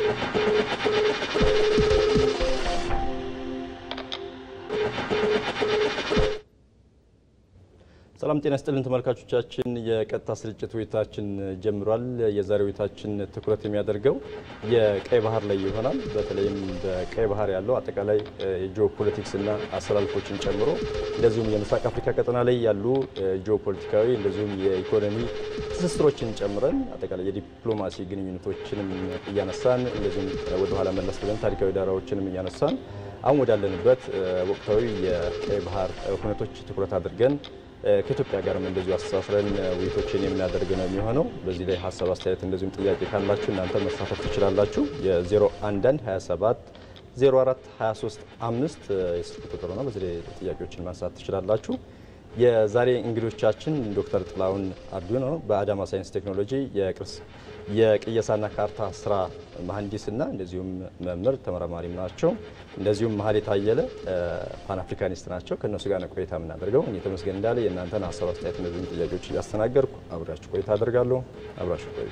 ሰላም ጤና ስጥልን ተመልካቾቻችን፣ የቀጥታ ስርጭት ውይይታችን ጀምሯል። የዛሬ ውይይታችን ትኩረት የሚያደርገው የቀይ ባህር ላይ ይሆናል። በተለይም በቀይ ባህር ያለው አጠቃላይ የጂኦፖለቲክስና አሰላልፎችን ጨምሮ እንደዚሁም የምስራቅ አፍሪካ ቀጠና ላይ ያሉ ጂኦፖለቲካዊ እንደዚሁም የኢኮኖሚ ትስስሮችን ጨምረን አጠቃላይ የዲፕሎማሲ ግንኙነቶችንም እያነሳን እንደዚሁም ወደኋላ መለስ ብለን ታሪካዊ ዳራዎችንም እያነሳን አሁን ወዳለንበት ወቅታዊ የቀይ ባህር ሁነቶች ትኩረት አድርገን ከኢትዮጵያ ጋርም እንደዚሁ አስተሳስረን ውይይቶችን የምናደርግ ነው የሚሆነው። በዚህ ላይ ሀሳብ አስተያየት፣ እንደዚሁም ጥያቄ ካላችሁ እናንተ መሳተፍ ትችላላችሁ። የ011 27 04 23 5 የስልክ ቁጥር ነው። በዚህ ላይ ጥያቄዎችን ማንሳት ትችላላችሁ። የዛሬ እንግዶቻችን ዶክተር ጥላሁን አርዱኖ በአዳማ ሳይንስ ቴክኖሎጂ የቅርስ የቅየሳና ካርታ ስራ መሀንዲስና እንደዚሁም መምህር ተመራማሪም ናቸው። እንደዚሁም መሀሌት አየለ ፓን አፍሪካኒስት ናቸው። ከእነሱ ጋር ነው ቆይታ የምናደርገው። እኔ ተመስገን እንዳለ የእናንተን ሀሳብ አስተያየት፣ እነዚህም ጥያቄዎች እያስተናገርኩ አብራችሁ ቆይታ አደርጋለሁ። አብራችሁ ቆዩ።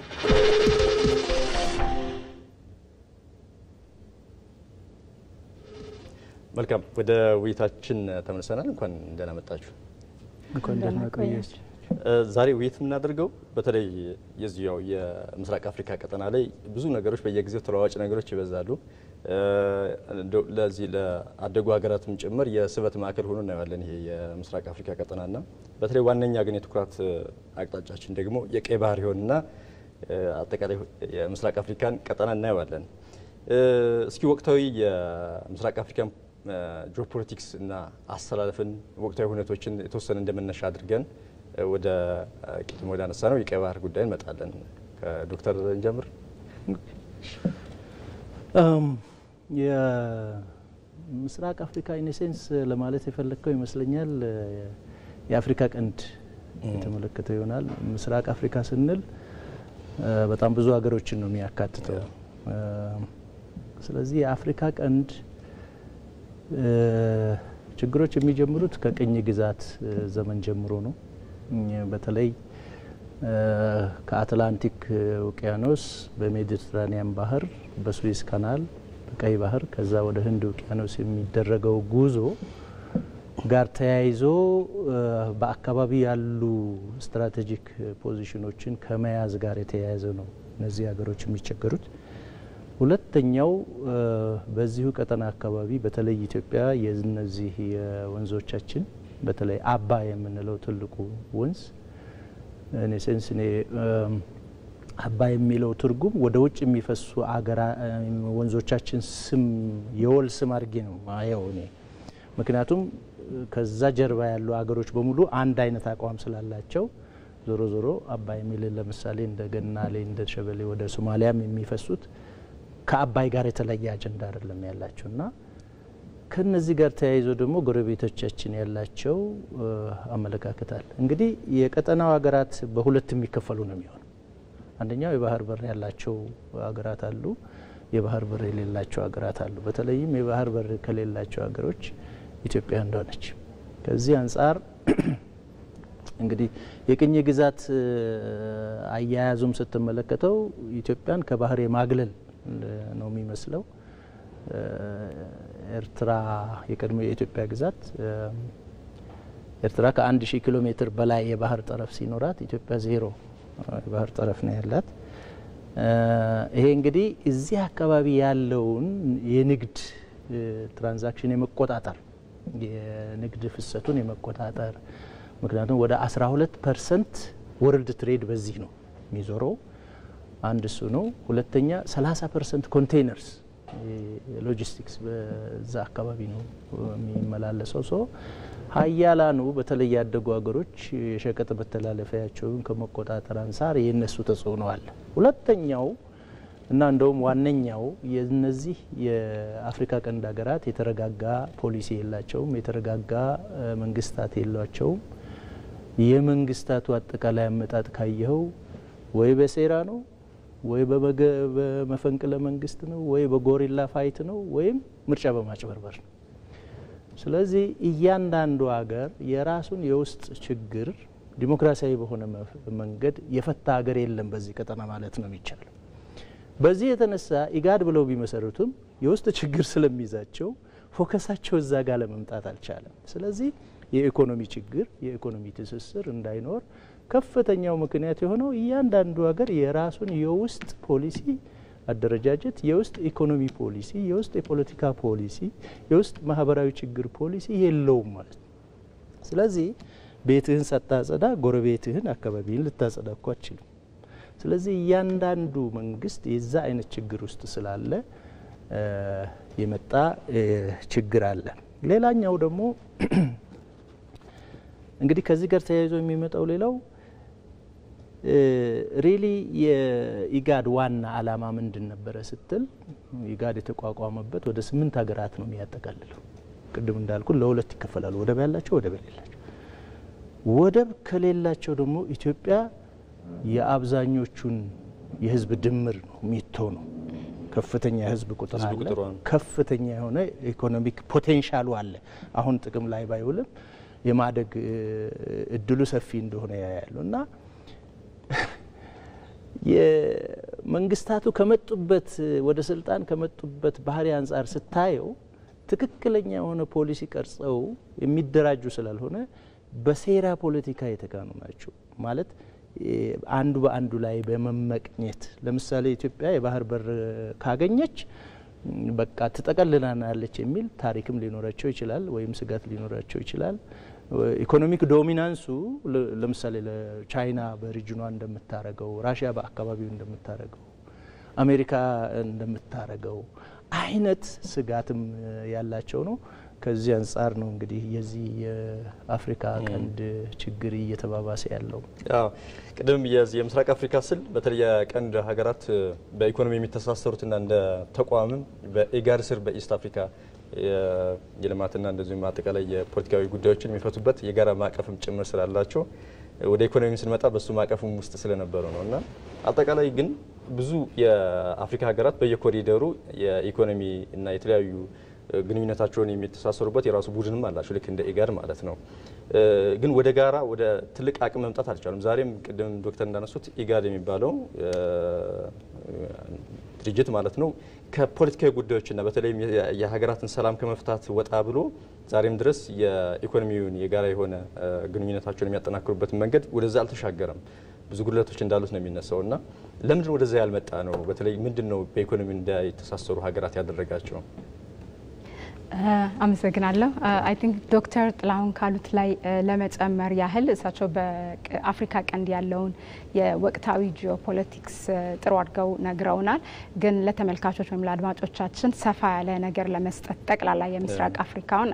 መልካም፣ ወደ ውይይታችን ተመልሰናል። እንኳን ደህና መጣችሁ። እንኳን ደህና ቆያች። ዛሬ ውይይት የምናደርገው በተለይ የዚያው የምስራቅ አፍሪካ ቀጠና ላይ ብዙ ነገሮች በየጊዜው ተለዋዋጭ ነገሮች ይበዛሉ። ለዚህ ለአደጉ ሀገራትም ጭምር የስበት ማዕከል ሆኖ እናየዋለን ይሄ የምስራቅ አፍሪካ ቀጠናና በተለይ ዋነኛ ግን የትኩረት አቅጣጫችን ደግሞ የቀይ ባህር ይሆንና አጠቃላይ የምስራቅ አፍሪካን ቀጠና እናየዋለን። እስኪ ወቅታዊ የምስራቅ አፍሪካን ጂኦፖለቲክስ እና አሰላለፍን ወቅታዊ ሁኔቶችን የተወሰነ እንደመነሻ አድርገን ወደ ቅድም ወደ አነሳ ነው የቀይ ባህር ጉዳይ እንመጣለን። ከዶክተር እንጀምር። የምስራቅ አፍሪካ ኢኔሴንስ ለማለት የፈለግከው ይመስለኛል የአፍሪካ ቀንድ የተመለከተው ይሆናል። ምስራቅ አፍሪካ ስንል በጣም ብዙ ሀገሮችን ነው የሚያካትተው። ስለዚህ የአፍሪካ ቀንድ ችግሮች የሚጀምሩት ከቅኝ ግዛት ዘመን ጀምሮ ነው። በተለይ ከአትላንቲክ ውቅያኖስ በሜዲትራኒያን ባህር፣ በስዊስ ካናል፣ በቀይ ባህር ከዛ ወደ ህንድ ውቅያኖስ የሚደረገው ጉዞ ጋር ተያይዞ በአካባቢ ያሉ ስትራቴጂክ ፖዚሽኖችን ከመያዝ ጋር የተያያዘ ነው እነዚህ ሀገሮች የሚቸገሩት። ሁለተኛው በዚሁ ቀጠና አካባቢ በተለይ ኢትዮጵያ የነዚህ የወንዞቻችን በተለይ አባይ የምንለው ትልቁ ወንዝ እኔ ሴንስ እኔ አባይ የሚለው ትርጉም ወደ ውጭ የሚፈሱ አገራ ወንዞቻችን ስም የወል ስም አድርጌ ነው ማየው እኔ። ምክንያቱም ከዛ ጀርባ ያሉ አገሮች በሙሉ አንድ አይነት አቋም ስላላቸው ዞሮ ዞሮ አባይ የሚልን ለምሳሌ እንደ ገናሌ እንደ ሸበሌ ወደ ሶማሊያም የሚፈሱት ከአባይ ጋር የተለየ አጀንዳ አይደለም ያላቸው እና ከነዚህ ጋር ተያይዞ ደግሞ ጎረቤቶቻችን ያላቸው አመለካከት አለ። እንግዲህ የቀጠናው ሀገራት በሁለት የሚከፈሉ ነው የሚሆነው። አንደኛው የባህር በር ያላቸው ሀገራት አሉ፣ የባህር በር የሌላቸው ሀገራት አሉ። በተለይም የባህር በር ከሌላቸው ሀገሮች ኢትዮጵያ እንደሆነች ከዚህ አንጻር እንግዲህ የቅኝ ግዛት አያያዙም ስትመለከተው ኢትዮጵያን ከባህር የማግለል ነው የሚመስለው። ኤርትራ የቀድሞ የኢትዮጵያ ግዛት ኤርትራ ከአንድ ሺህ ኪሎ ሜትር በላይ የባህር ጠረፍ ሲኖራት ኢትዮጵያ ዜሮ የባህር ጠረፍ ነው ያላት። ይሄ እንግዲህ እዚህ አካባቢ ያለውን የንግድ ትራንዛክሽን የመቆጣጠር የንግድ ፍሰቱን የመቆጣጠር ምክንያቱም ወደ 12 ፐርሰንት ወርልድ ትሬድ በዚህ ነው የሚዞረው። አንድ እሱ ነው። ሁለተኛ 30 ፐርሰንት ኮንቴይነርስ ሎጂስቲክስ በዛ አካባቢ ነው የሚመላለሰው። ሰው ሀያላኑ በተለይ ያደጉ ሀገሮች የሸቀጥ መተላለፊያቸውን ከመቆጣጠር አንጻር የእነሱ ተጽዕኖ አለ። ሁለተኛው እና እንደውም ዋነኛው የነዚህ የአፍሪካ ቀንድ ሀገራት የተረጋጋ ፖሊሲ የላቸውም፣ የተረጋጋ መንግስታት የሏቸውም። የመንግስታቱ አጠቃላይ አመጣጥ ካየኸው ወይ በሴራ ነው ወይ በመፈንቅለ መንግስት ነው ወይ በጎሪላ ፋይት ነው ወይም ምርጫ በማጭበርበር ነው። ስለዚህ እያንዳንዱ ሀገር የራሱን የውስጥ ችግር ዲሞክራሲያዊ በሆነ መንገድ የፈታ ሀገር የለም በዚህ ቀጠና ማለት ነው የሚቻለው። በዚህ የተነሳ ኢጋድ ብለው ቢመሰርቱም የውስጥ ችግር ስለሚይዛቸው ፎከሳቸው እዛ ጋር ለመምጣት አልቻለም። ስለዚህ የኢኮኖሚ ችግር የኢኮኖሚ ትስስር እንዳይኖር ከፍተኛው ምክንያት የሆነው እያንዳንዱ ሀገር የራሱን የውስጥ ፖሊሲ አደረጃጀት፣ የውስጥ ኢኮኖሚ ፖሊሲ፣ የውስጥ የፖለቲካ ፖሊሲ፣ የውስጥ ማህበራዊ ችግር ፖሊሲ የለውም ማለት ነው። ስለዚህ ቤትህን ሳታጸዳ ጎረቤትህን አካባቢህን ልታጸዳ እኮ አችልም። ስለዚህ እያንዳንዱ መንግስት የዛ አይነት ችግር ውስጥ ስላለ የመጣ ችግር አለ። ሌላኛው ደግሞ እንግዲህ ከዚህ ጋር ተያይዞ የሚመጣው ሌላው ሪሊ የኢጋድ ዋና አላማ ምንድን ነበረ ስትል ኢጋድ የተቋቋመበት ወደ ስምንት ሀገራት ነው የሚያጠቃልለው። ቅድም እንዳልኩ ለሁለት ይከፈላሉ። ወደብ ያላቸው፣ ወደብ የሌላቸው። ወደብ ከሌላቸው ደግሞ ኢትዮጵያ የአብዛኞቹን የህዝብ ድምር ነው ሚቶ ነው። ከፍተኛ የህዝብ ቁጥር አለ። ከፍተኛ የሆነ ኢኮኖሚክ ፖቴንሻሉ አለ። አሁን ጥቅም ላይ ባይውልም የማደግ እድሉ ሰፊ እንደሆነ ያያሉ እና የመንግስታቱ ከመጡበት ወደ ስልጣን ከመጡበት ባህሪ አንጻር ስታየው ትክክለኛ የሆነ ፖሊሲ ቀርጸው የሚደራጁ ስላልሆነ በሴራ ፖለቲካ የተካኑ ናቸው። ማለት አንዱ በአንዱ ላይ በመመቅኘት ለምሳሌ ኢትዮጵያ የባህር በር ካገኘች በቃ ትጠቀልናናለች የሚል ታሪክም ሊኖራቸው ይችላል፣ ወይም ስጋት ሊኖራቸው ይችላል። ኢኮኖሚክ ዶሚናንሱ ለምሳሌ ለቻይና በሪጅኗ እንደምታረገው፣ ራሽያ በአካባቢው እንደምታረገው፣ አሜሪካ እንደምታረገው አይነት ስጋትም ያላቸው ነው። ከዚህ አንጻር ነው እንግዲህ የዚህ የአፍሪካ ቀንድ ችግር እየተባባሰ ያለው። ቅድም የምስራቅ አፍሪካ ስል በተለይ የቀንድ ሀገራት በኢኮኖሚ የሚተሳሰሩትና እንደ ተቋምም በኢጋድ ስር በኢስት አፍሪካ የልማትና እንደዚሁም አጠቃላይ የፖለቲካዊ ጉዳዮችን የሚፈቱበት የጋራ ማዕቀፍም ጭምር ስላላቸው ወደ ኢኮኖሚ ስንመጣ በሱ ማዕቀፍም ውስጥ ስለነበሩ ነው እና አጠቃላይ ግን ብዙ የአፍሪካ ሀገራት በየኮሪደሩ የኢኮኖሚ እና የተለያዩ ግንኙነታቸውን የሚተሳሰሩበት የራሱ ቡድንም አላቸው ልክ እንደ ኢጋድ ማለት ነው። ግን ወደ ጋራ ወደ ትልቅ አቅም መምጣት አልቻሉም። ዛሬም ቅድም ዶክተር እንዳነሱት ኢጋድ የሚባለው ድርጅት ማለት ነው ከፖለቲካዊ ጉዳዮችና በተለይም የሀገራትን ሰላም ከመፍታት ወጣ ብሎ ዛሬም ድረስ የኢኮኖሚውን የጋራ የሆነ ግንኙነታቸውን የሚያጠናክሩበትን መንገድ ወደዛ አልተሻገረም። ብዙ ጉድለቶች እንዳሉት ነው የሚነሳው እና ለምንድን ወደዛ ያልመጣ ነው? በተለይ ምንድን ነው በኢኮኖሚ እንዳይተሳሰሩ ሀገራት ያደረጋቸው? አመሰግናለሁ። አይ ቲንክ ዶክተር ጥላሁን ካሉት ላይ ለመጨመር ያህል እሳቸው በአፍሪካ ቀንድ ያለውን የወቅታዊ ጂኦፖለቲክስ ጥሩ አድርገው ነግረውናል። ግን ለተመልካቾች ወይም ለአድማጮቻችን ሰፋ ያለ ነገር ለመስጠት ጠቅላላ የምስራቅ አፍሪካውን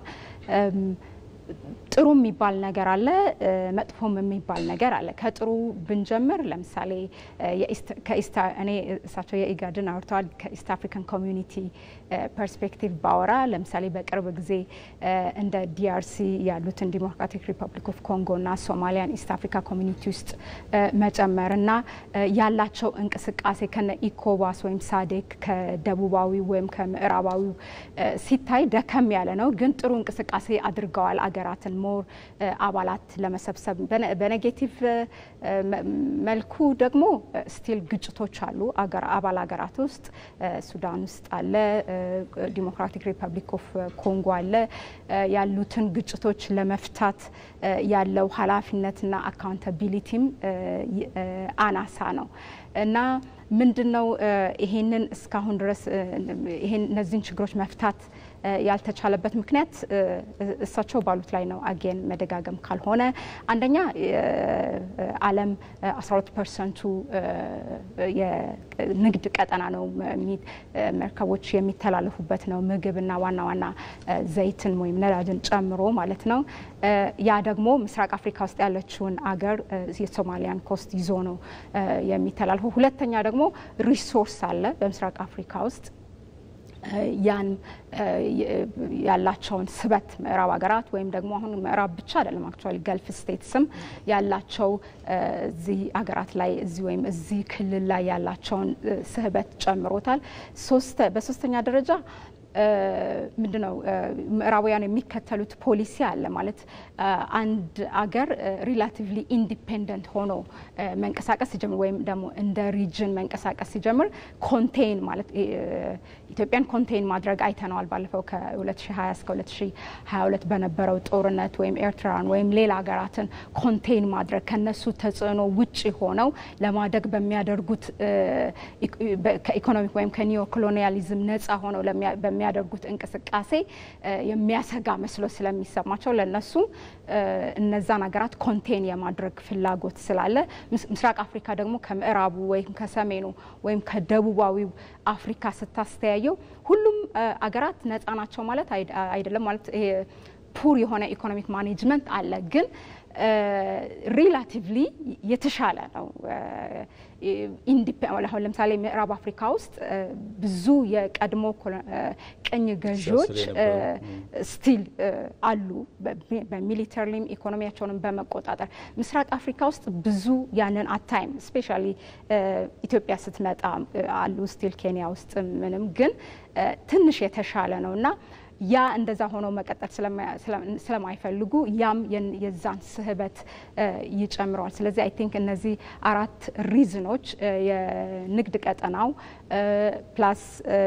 ጥሩ የሚባል ነገር አለ፣ መጥፎም የሚባል ነገር አለ። ከጥሩ ብንጀምር ለምሳሌ እኔ እሳቸው የኢጋድን አውርተዋል። ከኢስት አፍሪካን ኮሚዩኒቲ ፐርስፔክቲቭ ባወራ ለምሳሌ በቅርብ ጊዜ እንደ ዲአርሲ ያሉትን ዲሞክራቲክ ሪፐብሊክ ኦፍ ኮንጎ እና ሶማሊያን ኢስት አፍሪካ ኮሚኒቲ ውስጥ መጨመር እና ያላቸው እንቅስቃሴ ከነ ኢኮዋስ ወይም ሳዴክ ከደቡባዊ ወይም ከምዕራባዊው ሲታይ ደከም ያለ ነው፣ ግን ጥሩ እንቅስቃሴ አድርገዋል አገራትን ሞር አባላት ለመሰብሰብ በኔጌቲቭ መልኩ ደግሞ ስቲል ግጭቶች አሉ አባል ሀገራት ውስጥ ሱዳን ውስጥ አለ፣ ዲሞክራቲክ ሪፐብሊክ ኦፍ ኮንጎ አለ። ያሉትን ግጭቶች ለመፍታት ያለው ኃላፊነትና አካውንታቢሊቲም አናሳ ነው እና ምንድን ነው ይሄንን እስካሁን ድረስ እነዚህን ችግሮች መፍታት ያልተቻለበት ምክንያት እሳቸው ባሉት ላይ ነው። አጌን መደጋገም ካልሆነ አንደኛ ዓለም 12 ፐርሰንቱ የንግድ ቀጠና ነው፣ መርከቦች የሚተላለፉበት ነው፣ ምግብና ዋና ዋና ዘይትን ወይም ነዳጅን ጨምሮ ማለት ነው። ያ ደግሞ ምስራቅ አፍሪካ ውስጥ ያለችውን አገር የሶማሊያን ኮስት ይዞ ነው የሚተላለፈው። ሁለተኛ ደግሞ ሪሶርስ አለ በምስራቅ አፍሪካ ውስጥ ያን ያላቸውን ስበት ምዕራብ ሀገራት ወይም ደግሞ አሁን ምዕራብ ብቻ አይደለም አክቹዋሊ ገልፍ ስቴትስም ያላቸው እዚህ ሀገራት ላይ እዚህ ወይም እዚህ ክልል ላይ ያላቸውን ስህበት ጨምሮታል። በሶስተኛ ደረጃ ምንድነው ምዕራባውያን የሚከተሉት ፖሊሲ አለ ማለት አንድ አገር ሪላቲቭሊ ኢንዲፔንደንት ሆኖ መንቀሳቀስ ሲጀምር ወይም ደግሞ እንደ ሪጅን መንቀሳቀስ ሲጀምር ኮንቴይን ማለት ኢትዮጵያን ኮንቴይን ማድረግ አይተነዋል። ባለፈው ከ2020 እስከ 2022 በነበረው ጦርነት ወይም ኤርትራን ወይም ሌላ ሀገራትን ኮንቴይን ማድረግ ከነሱ ተጽዕኖ ውጭ ሆነው ለማደግ በሚያደርጉት ከኢኮኖሚክ ወይም ከኒዮ ኮሎኒያሊዝም ነጻ ሆነው በሚያደርጉት እንቅስቃሴ የሚያሰጋ መስሎ ስለሚሰማቸው ለነሱ እነዛን ሀገራት ኮንቴን የማድረግ ፍላጎት ስላለ ምስራቅ አፍሪካ ደግሞ ከምዕራቡ ወይም ከሰሜኑ ወይም ከደቡባዊው አፍሪካ ስታስተያየው ሁሉም አገራት ነጻ ናቸው ማለት አይደለም። ማለት ይሄ ፑር የሆነ ኢኮኖሚክ ማኔጅመንት አለ ግን ሪላቲቭሊ የተሻለ ነው። አሁን ለምሳሌ ምዕራብ አፍሪካ ውስጥ ብዙ የቀድሞ ቅኝ ገዢዎች ስቲል አሉ፣ በሚሊተሪም ኢኮኖሚያቸውንም በመቆጣጠር ምስራቅ አፍሪካ ውስጥ ብዙ ያንን አታይም። ስፔሻሊ ኢትዮጵያ ስትመጣ አሉ ስቲል ኬንያ ውስጥ ምንም፣ ግን ትንሽ የተሻለ ነው እና ያ እንደዛ ሆኖ መቀጠል ስለማይፈልጉ ያም የዛን ስህበት ይጨምረዋል። ስለዚህ አይ ቲንክ እነዚህ አራት ሪዝኖች የንግድ ቀጠናው ፕላስ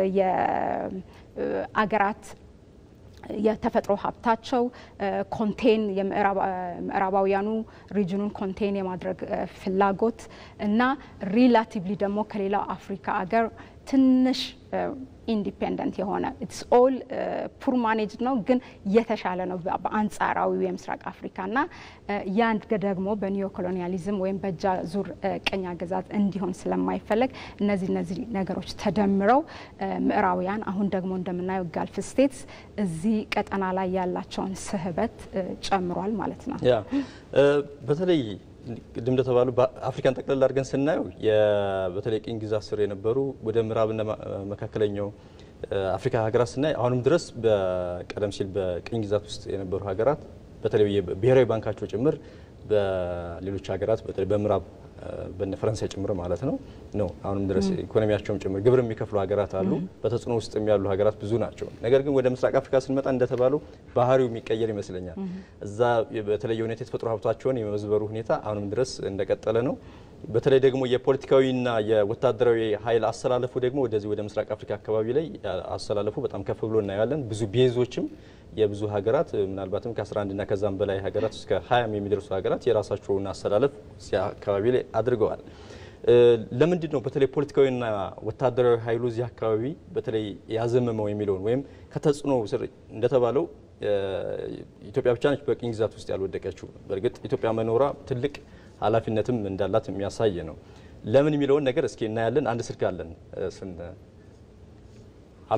የአገራት የተፈጥሮ ሀብታቸው ኮንቴን የምዕራባውያኑ ሪጅኑን ኮንቴን የማድረግ ፍላጎት እና ሪላቲቭሊ ደግሞ ከሌላው አፍሪካ አገር ትንሽ ኢንዲፔንደንት የሆነ ኢትስ ኦል ፑር ማኔጅድ ነው፣ ግን የተሻለ ነው በአንጻራዊ የምስራቅ አፍሪካ እና ያን ደግሞ በኒዮ ኮሎኒያሊዝም ወይም በእጅ አዙር ቅኝ አገዛዝ እንዲሆን ስለማይፈለግ እነዚህ እነዚህ ነገሮች ተደምረው ምዕራባውያን አሁን ደግሞ እንደምናየው ጋልፍ ስቴትስ እዚህ ቀጠና ላይ ያላቸውን ስህበት ጨምሯል ማለት ነው። ያ በተለይ ቅድም እንደተባሉ በአፍሪካን ጠቅላላ አድርገን ስናየው በተለይ ቅኝ ግዛት ስር የነበሩ ወደ ምዕራብና መካከለኛው አፍሪካ ሀገራት ስናይ አሁንም ድረስ በቀደም ሲል በቅኝ ግዛት ውስጥ የነበሩ ሀገራት በተለይ ብሔራዊ ባንካቸው ጭምር በሌሎች ሀገራት በተለይ በምዕራብ በነ ፈረንሳይ ጭምር ማለት ነው ነው አሁንም ድረስ ኢኮኖሚያቸውም ጭምር ግብር የሚከፍሉ ሀገራት አሉ። በተጽዕኖ ውስጥ ያሉ ሀገራት ብዙ ናቸው። ነገር ግን ወደ ምስራቅ አፍሪካ ስንመጣ እንደተባለው ባህሪው የሚቀየር ይመስለኛል። እዛ በተለየ ሁኔታ የተፈጥሮ ሀብታቸውን የመዝበሩ ሁኔታ አሁንም ድረስ እንደቀጠለ ነው። በተለይ ደግሞ የፖለቲካዊና የወታደራዊ ኃይል አሰላለፉ ደግሞ ወደዚህ ወደ ምስራቅ አፍሪካ አካባቢ ላይ አሰላለፉ በጣም ከፍ ብሎ እናያለን። ብዙ ቤዞችም የብዙ ሀገራት ምናልባትም ከ11 እና ከዛም በላይ ሀገራት እስከ 20 የሚደርሱ ሀገራት የራሳቸውን አሰላለፍ እዚያ አካባቢ ላይ አድርገዋል። ለምንድን ነው በተለይ ፖለቲካዊና ወታደራዊ ኃይሉ እዚህ አካባቢ በተለይ ያዘመመው የሚለውን ወይም ከተጽዕኖ ስር እንደተባለው ኢትዮጵያ ብቻ ነች በቅኝ ግዛት ውስጥ ያልወደቀችው። በእርግጥ ኢትዮጵያ መኖሯ ትልቅ ኃላፊነትም እንዳላት የሚያሳይ ነው። ለምን የሚለውን ነገር እስኪ እናያለን። አንድ ስልክ አለን። ስን ሀሎ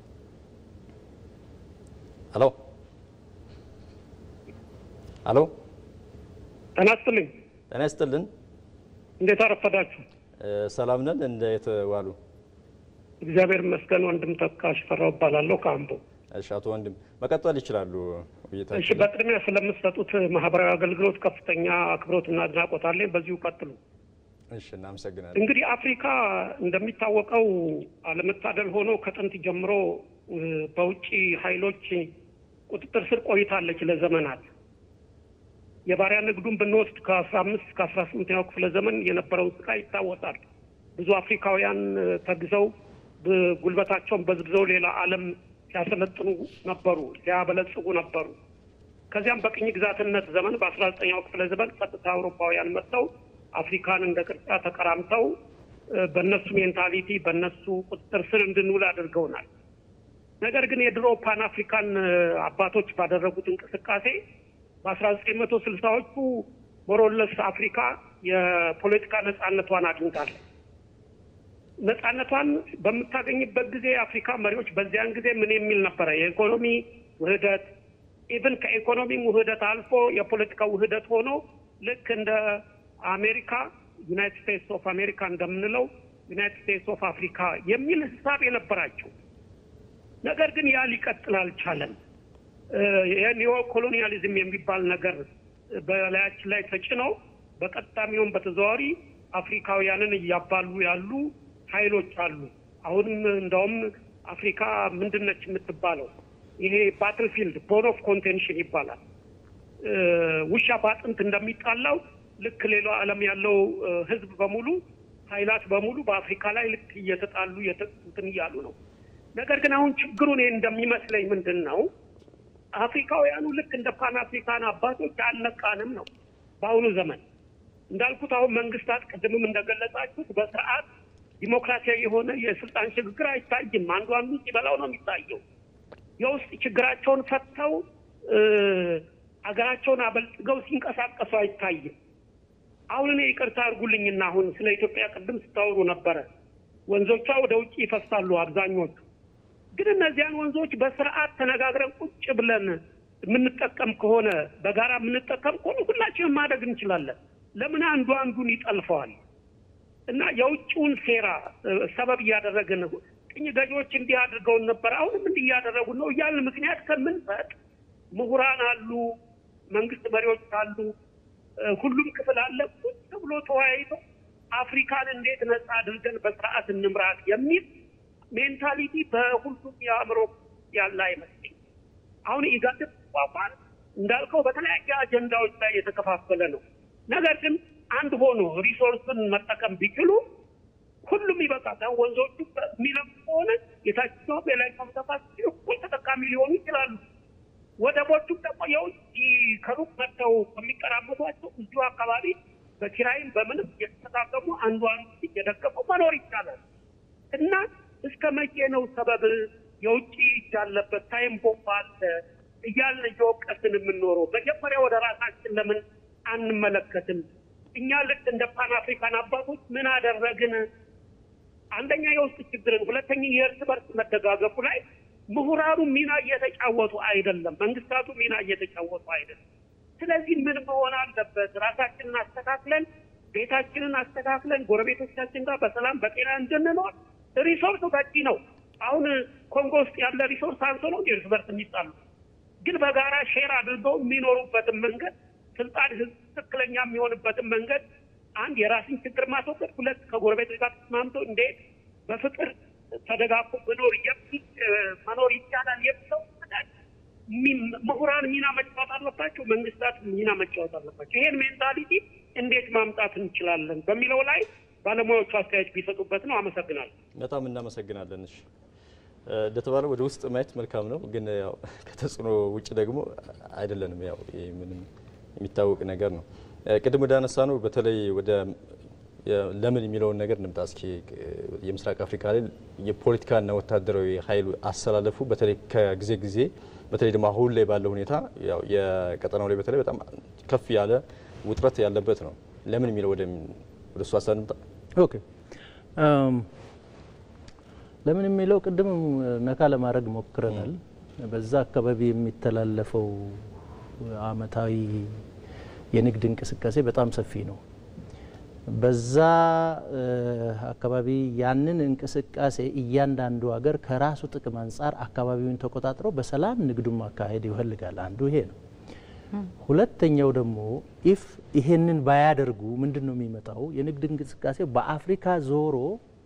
ሀሎ ሀሎ፣ ጤና ይስጥልኝ። ጤና ይስጥልን። እንዴት አረፈዳችሁ? ሰላም ነን። እንዴት ዋሉ? እግዚአብሔር ይመስገን። ወንድም ተካ ሽፈራው እባላለሁ ከአምቦ። እሺ፣ አቶ ወንድም መቀጠል ይችላሉ እሺ፣ ውይይታችን። በቅድሚያ ስለምትሰጡት ማህበራዊ አገልግሎት ከፍተኛ አክብሮትና አድናቆት አለኝ። በዚሁ ቀጥሉ። እሺ፣ እናመሰግናለን። እንግዲህ አፍሪካ እንደሚታወቀው አለመታደል ሆኖ ከጥንት ጀምሮ እ፣ በውጭ ኃይሎች ቁጥጥር ስር ቆይታለች ለዘመናት። የባሪያ ንግዱን ብንወስድ ከአስራ አምስት ከአስራ ስምንተኛው ክፍለ ዘመን የነበረው ስቃይ ይታወሳል። ብዙ አፍሪካውያን እ፣ ተግዘው ብ- ጉልበታቸውን በዝብዘው ሌላ ዓለም ሲያሰለጥኑ ነበሩ፣ ሲያበለጽጉ ነበሩ። ከዚያም በቅኝ ግዛትነት ዘመን በአስራ ዘጠኛው ክፍለ ዘመን ቀጥታ አውሮፓውያን መጥተው አፍሪካን እንደ ቅርጫ ተቀራምተው እ፣ በእነሱ ሜንታሊቲ በእነሱ ቁጥጥር ስር እንድንውል አድርገውናል። ነገር ግን የድሮ ፓን አፍሪካን እ፣ አባቶች ባደረጉት እንቅስቃሴ በአስራ ዘጠኝ መቶ ስልሳዎቹ ሞሮለስ አፍሪካ የፖለቲካ ነጻነቷን አግኝታለች። ነጻነቷን በምታገኝበት ጊዜ የአፍሪካ መሪዎች በዚያን ጊዜ ምን የሚል ነበረ? የኢኮኖሚ ውህደት ኢቭን ከኢኮኖሚ ውህደት አልፎ የፖለቲካ ውህደት ሆኖ ልክ እንደ አሜሪካ ዩናይትድ ስቴትስ ኦፍ አሜሪካ እንደምንለው ዩናይትድ ስቴትስ ኦፍ አፍሪካ የሚል ህሳብ የነበራቸው ነገር ግን ያ ሊቀጥል አልቻለም። የኒዮ ኮሎኒያሊዝም የሚባል ነገር በላያችን ላይ ተጭነው በቀጥታም ይሁን በተዘዋዋሪ አፍሪካውያንን እያባሉ ያሉ ኃይሎች አሉ። አሁንም እንደውም አፍሪካ ምንድነች የምትባለው? ይሄ ባትል ፊልድ ቦን ኦፍ ኮንቴንሽን ይባላል። ውሻ በአጥንት እንደሚጣላው ልክ ሌላው ዓለም ያለው ህዝብ በሙሉ ኃይላት በሙሉ በአፍሪካ ላይ ልክ እየተጣሉ እንትን እያሉ ነው። ነገር ግን አሁን ችግሩ እኔ እንደሚመስለኝ ምንድን ነው አፍሪካውያኑ ልክ እንደ ፓን አፍሪካን አባቶች አልነቃንም ነው በአሁኑ ዘመን እንዳልኩት አሁን መንግስታት ቅድምም እንደገለጻችሁት በስርዓት ዲሞክራሲያዊ የሆነ የስልጣን ሽግግር አይታይም። አንዱ አንዱ ሲበላው ነው የሚታየው። የውስጥ ችግራቸውን ፈተው አገራቸውን አበልጽገው ሲንቀሳቀሱ አይታይም። አሁን እኔ ይቅርታ አድርጉልኝና አሁን ስለ ኢትዮጵያ ቅድም ስታወሩ ነበረ። ወንዞቿ ወደ ውጭ ይፈሳሉ አብዛኞቹ። ግን እነዚያን ወንዞች በስርዓት ተነጋግረን ቁጭ ብለን የምንጠቀም ከሆነ በጋራ የምንጠቀም ከሆነ ሁላችንም ማደግ እንችላለን። ለምን አንዱ አንዱን ይጠልፈዋል? እና የውጭውን ሴራ ሰበብ እያደረግን ቅኝ ገዢዎች እንዲህ አድርገውን ነበር፣ አሁንም እንዲህ እያደረጉን ነው እያልን ምክንያት ከምንሰጥ ምሁራን አሉ፣ መንግስት መሪዎች አሉ፣ ሁሉም ክፍል አለ። ቁጭ ብሎ ተወያይቶ አፍሪካን እንዴት ነጻ አድርገን በስርዓት እንምራት የሚል ሜንታሊቲ በሁሉም የአእምሮ ያለ አይመስለኝ። አሁን ኢጋድ ቋቋን እንዳልከው በተለያየ አጀንዳዎች ላይ የተከፋፈለ ነው። ነገር ግን አንድ ሆኖ ሪሶርስን መጠቀም ቢችሉ ሁሉም ይበቃል። ወንዞቹ የሚለሙ ከሆነ የታችኛው የላይኛው ተፋሰስ እኩል ተጠቃሚ ሊሆኑ ይችላሉ። ወደቦቹም ደግሞ የውጭ ከሩቅ መጥተው ከሚቀራመቷቸው እዚሁ አካባቢ በኪራይም በምንም እየተጠቃቀሙ አንዱ አንዱ እየደገፉ መኖር ይቻላል እና እስከ መቼ ነው ሰበብ የውጭ እጅ አለበት ታይም ቦምብ አለ እያልን እየወቀስን የምንኖረው? መጀመሪያ ወደ ራሳችን ለምን አንመለከትም? እኛ ልክ እንደ ፓን አፍሪካን አባቶች ምን አደረግን? አንደኛ የውስጥ ችግርን፣ ሁለተኛ የእርስ በርስ መደጋገፉ ላይ ምሁራኑ ሚና እየተጫወቱ አይደለም፣ መንግስታቱ ሚና እየተጫወቱ አይደለም። ስለዚህ ምን መሆን አለበት? ራሳችንን አስተካክለን ቤታችንን አስተካክለን ጎረቤቶቻችን ጋር በሰላም በጤና እንድንኖር ሪሶርስ በቂ ነው። አሁን ኮንጎ ውስጥ ያለ ሪሶርስ አንሶ ነው እርስ በርስ የሚጣሉ ግን በጋራ ሼር አድርገው የሚኖሩበትን መንገድ ስልጣን ህዝብ ትክክለኛ የሚሆንበትን መንገድ አንድ የራስን ችግር ማስወገድ፣ ሁለት ከጎረቤቶች ጋር ተስማምቶ እንዴት በፍቅር ተደጋግፎ መኖር መኖር ይቻላል የሚለው ምሁራን ሚና መጫወት አለባቸው። መንግስታት ሚና መጫወት አለባቸው። ይሄን ሜንታሊቲ እንዴት ማምጣት እንችላለን በሚለው ላይ ባለሙያዎቹ አስተያየት ቢሰጡበት ነው። አመሰግናለሁ። በጣም እናመሰግናለን። እሺ እንደተባለው ወደ ውስጥ ማየት መልካም ነው፣ ግን ያው ከተጽዕኖ ውጭ ደግሞ አይደለንም። ያው ይህ ምንም የሚታወቅ ነገር ነው። ቅድም ወደ አነሳ ነው በተለይ ወደ ለምን የሚለውን ነገር እንምጣ እስኪ። የምስራቅ አፍሪካ ላይ የፖለቲካና ወታደራዊ ኃይሉ አሰላለፉ በተለይ ከጊዜ ጊዜ በተለይ ደግሞ አሁን ላይ ባለው ሁኔታ ያው የቀጠናው ላይ በተለይ በጣም ከፍ ያለ ውጥረት ያለበት ነው። ለምን የሚለው ወደ ወደ እሱ ሀሳብ እንምጣ። ኦኬ ለምን የሚለው ቅድም ነካ ለማድረግ ሞክረናል። በዛ አካባቢ የሚተላለፈው አመታዊ የንግድ እንቅስቃሴ በጣም ሰፊ ነው። በዛ አካባቢ ያንን እንቅስቃሴ እያንዳንዱ ሀገር ከራሱ ጥቅም አንጻር አካባቢውን ተቆጣጥሮ በሰላም ንግዱን ማካሄድ ይፈልጋል። አንዱ ይሄ ነው። ሁለተኛው ደግሞ ኢፍ ይሄንን ባያደርጉ ምንድን ነው የሚመጣው? የንግድ እንቅስቃሴ በአፍሪካ ዞሮ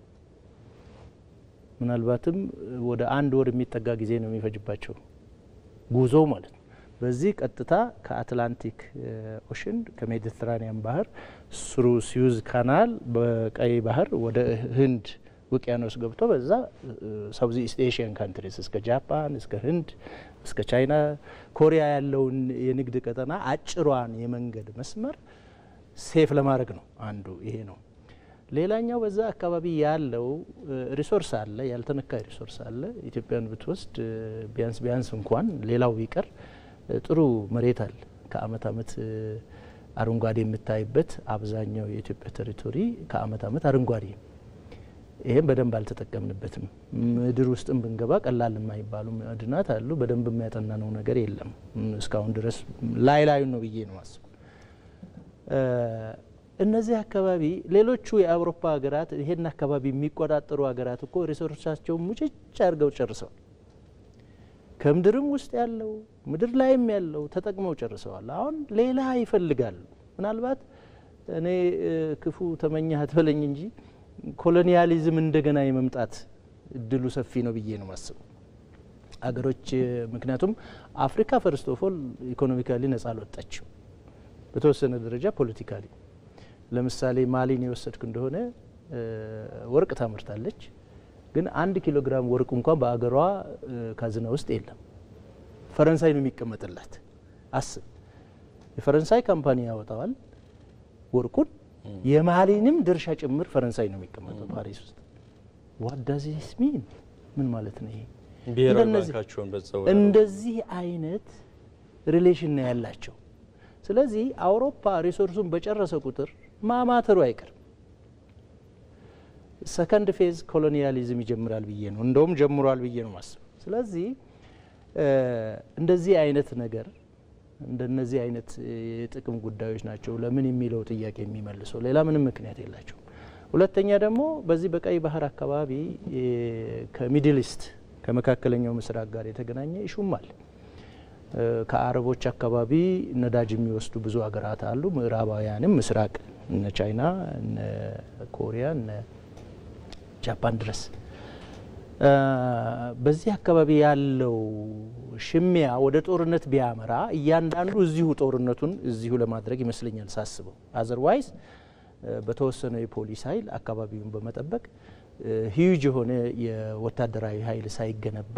ምናልባትም ወደ አንድ ወር የሚጠጋ ጊዜ ነው የሚፈጅባቸው ጉዞ ማለት ነው። በዚህ ቀጥታ ከአትላንቲክ ኦሽን ከሜዲትራኒያን ባህር ስሩ ሲዩዝ ካናል በቀይ ባህር ወደ ህንድ ውቅያኖስ ገብቶ በዛ ሳውዝ ኢስት ኤሽያን ካንትሪስ እስከ ጃፓን እስከ ህንድ እስከ ቻይና ኮሪያ ያለውን የንግድ ቀጠና አጭሯን የመንገድ መስመር ሴፍ ለማድረግ ነው። አንዱ ይሄ ነው። ሌላኛው በዛ አካባቢ ያለው ሪሶርስ አለ፣ ያልተነካ ሪሶርስ አለ። ኢትዮጵያን ብትወስድ ቢያንስ ቢያንስ እንኳን ሌላው ቢቀር ጥሩ መሬት አለ። ከአመት አመት አረንጓዴ የምታይበት አብዛኛው የኢትዮጵያ ቴሪቶሪ ከአመት አመት አረንጓዴ ይህም በደንብ አልተጠቀምንበትም። ምድር ውስጥም ብንገባ ቀላል የማይባሉ ማዕድናት አሉ። በደንብ የሚያጠናነው ነገር የለም እስካሁን ድረስ ላይ ላዩን ነው ብዬ ነው ማስቡ። እነዚህ አካባቢ ሌሎቹ የአውሮፓ ሀገራት ይሄን አካባቢ የሚቆጣጠሩ ሀገራት እኮ ሪሶርሳቸውን ሙጭጭ አድርገው ጨርሰዋል። ከምድርም ውስጥ ያለው ምድር ላይም ያለው ተጠቅመው ጨርሰዋል። አሁን ሌላ ይፈልጋሉ። ምናልባት እኔ ክፉ ተመኘህ አትበለኝ እንጂ ኮሎኒያሊዝም እንደገና የመምጣት እድሉ ሰፊ ነው ብዬ ነው ማስበው። አገሮች ምክንያቱም አፍሪካ ፈርስት ኦፍ ኦል ኢኮኖሚካሊ ነጻ አልወጣችም። በተወሰነ ደረጃ ፖለቲካሊ ለምሳሌ ማሊን የወሰድክ እንደሆነ ወርቅ ታመርታለች፣ ግን አንድ ኪሎ ግራም ወርቅ እንኳን በአገሯ ካዝና ውስጥ የለም። ፈረንሳይ ነው የሚቀመጥላት። አስብ፣ የፈረንሳይ ካምፓኒ ያወጣዋል ወርቁን፣ የማሊንም ድርሻ ጭምር ፈረንሳይ ነው የሚቀመጠው ፓሪስ ውስጥ። ዋዳዚስ ሚን ምን ማለት ነው ይሄ? ብሔራዊ እንደነዚህ- ባንካቸውን በዛው እንደዚህ አይነት ሪሌሽን ነው ያላቸው። ስለዚህ አውሮፓ ሪሶርሱን በጨረሰ ቁጥር ማማተሩ አይቀርም። ሰከንድ ፌዝ ኮሎኒያሊዝም ይጀምራል ብዬ ነው እንደውም ጀምሯል ብዬ ነው ማስብ። ስለዚህ እ እንደዚህ አይነት ነገር እንደነዚህ አይነት የጥቅም ጉዳዮች ናቸው ለምን የሚለው ጥያቄ የሚመልሰው ሌላ ምንም ምክንያት የላቸውም። ሁለተኛ ደግሞ በዚህ በቀይ ባህር አካባቢ እ ከሚድል ኢስት ከመካከለኛው ምስራቅ ጋር የተገናኘ ይሹም አለ። እ ከአረቦች አካባቢ ነዳጅ የሚወስዱ ብዙ ሀገራት አሉ። ምዕራባውያንም ምስራቅ እነ ቻይና፣ እነ ኮሪያ፣ እነ ጃፓን ድረስ እ በዚህ አካባቢ ያለው ሽሚያ ወደ ጦርነት ቢያመራ እያንዳንዱ እዚሁ ጦርነቱን እዚሁ ለማድረግ ይመስለኛል ሳስበው። አዘርዋይዝ በተወሰነ የፖሊስ ኃይል አካባቢውን በመጠበቅ ሂዩጅ የሆነ የወታደራዊ ኃይል ሳይገነባ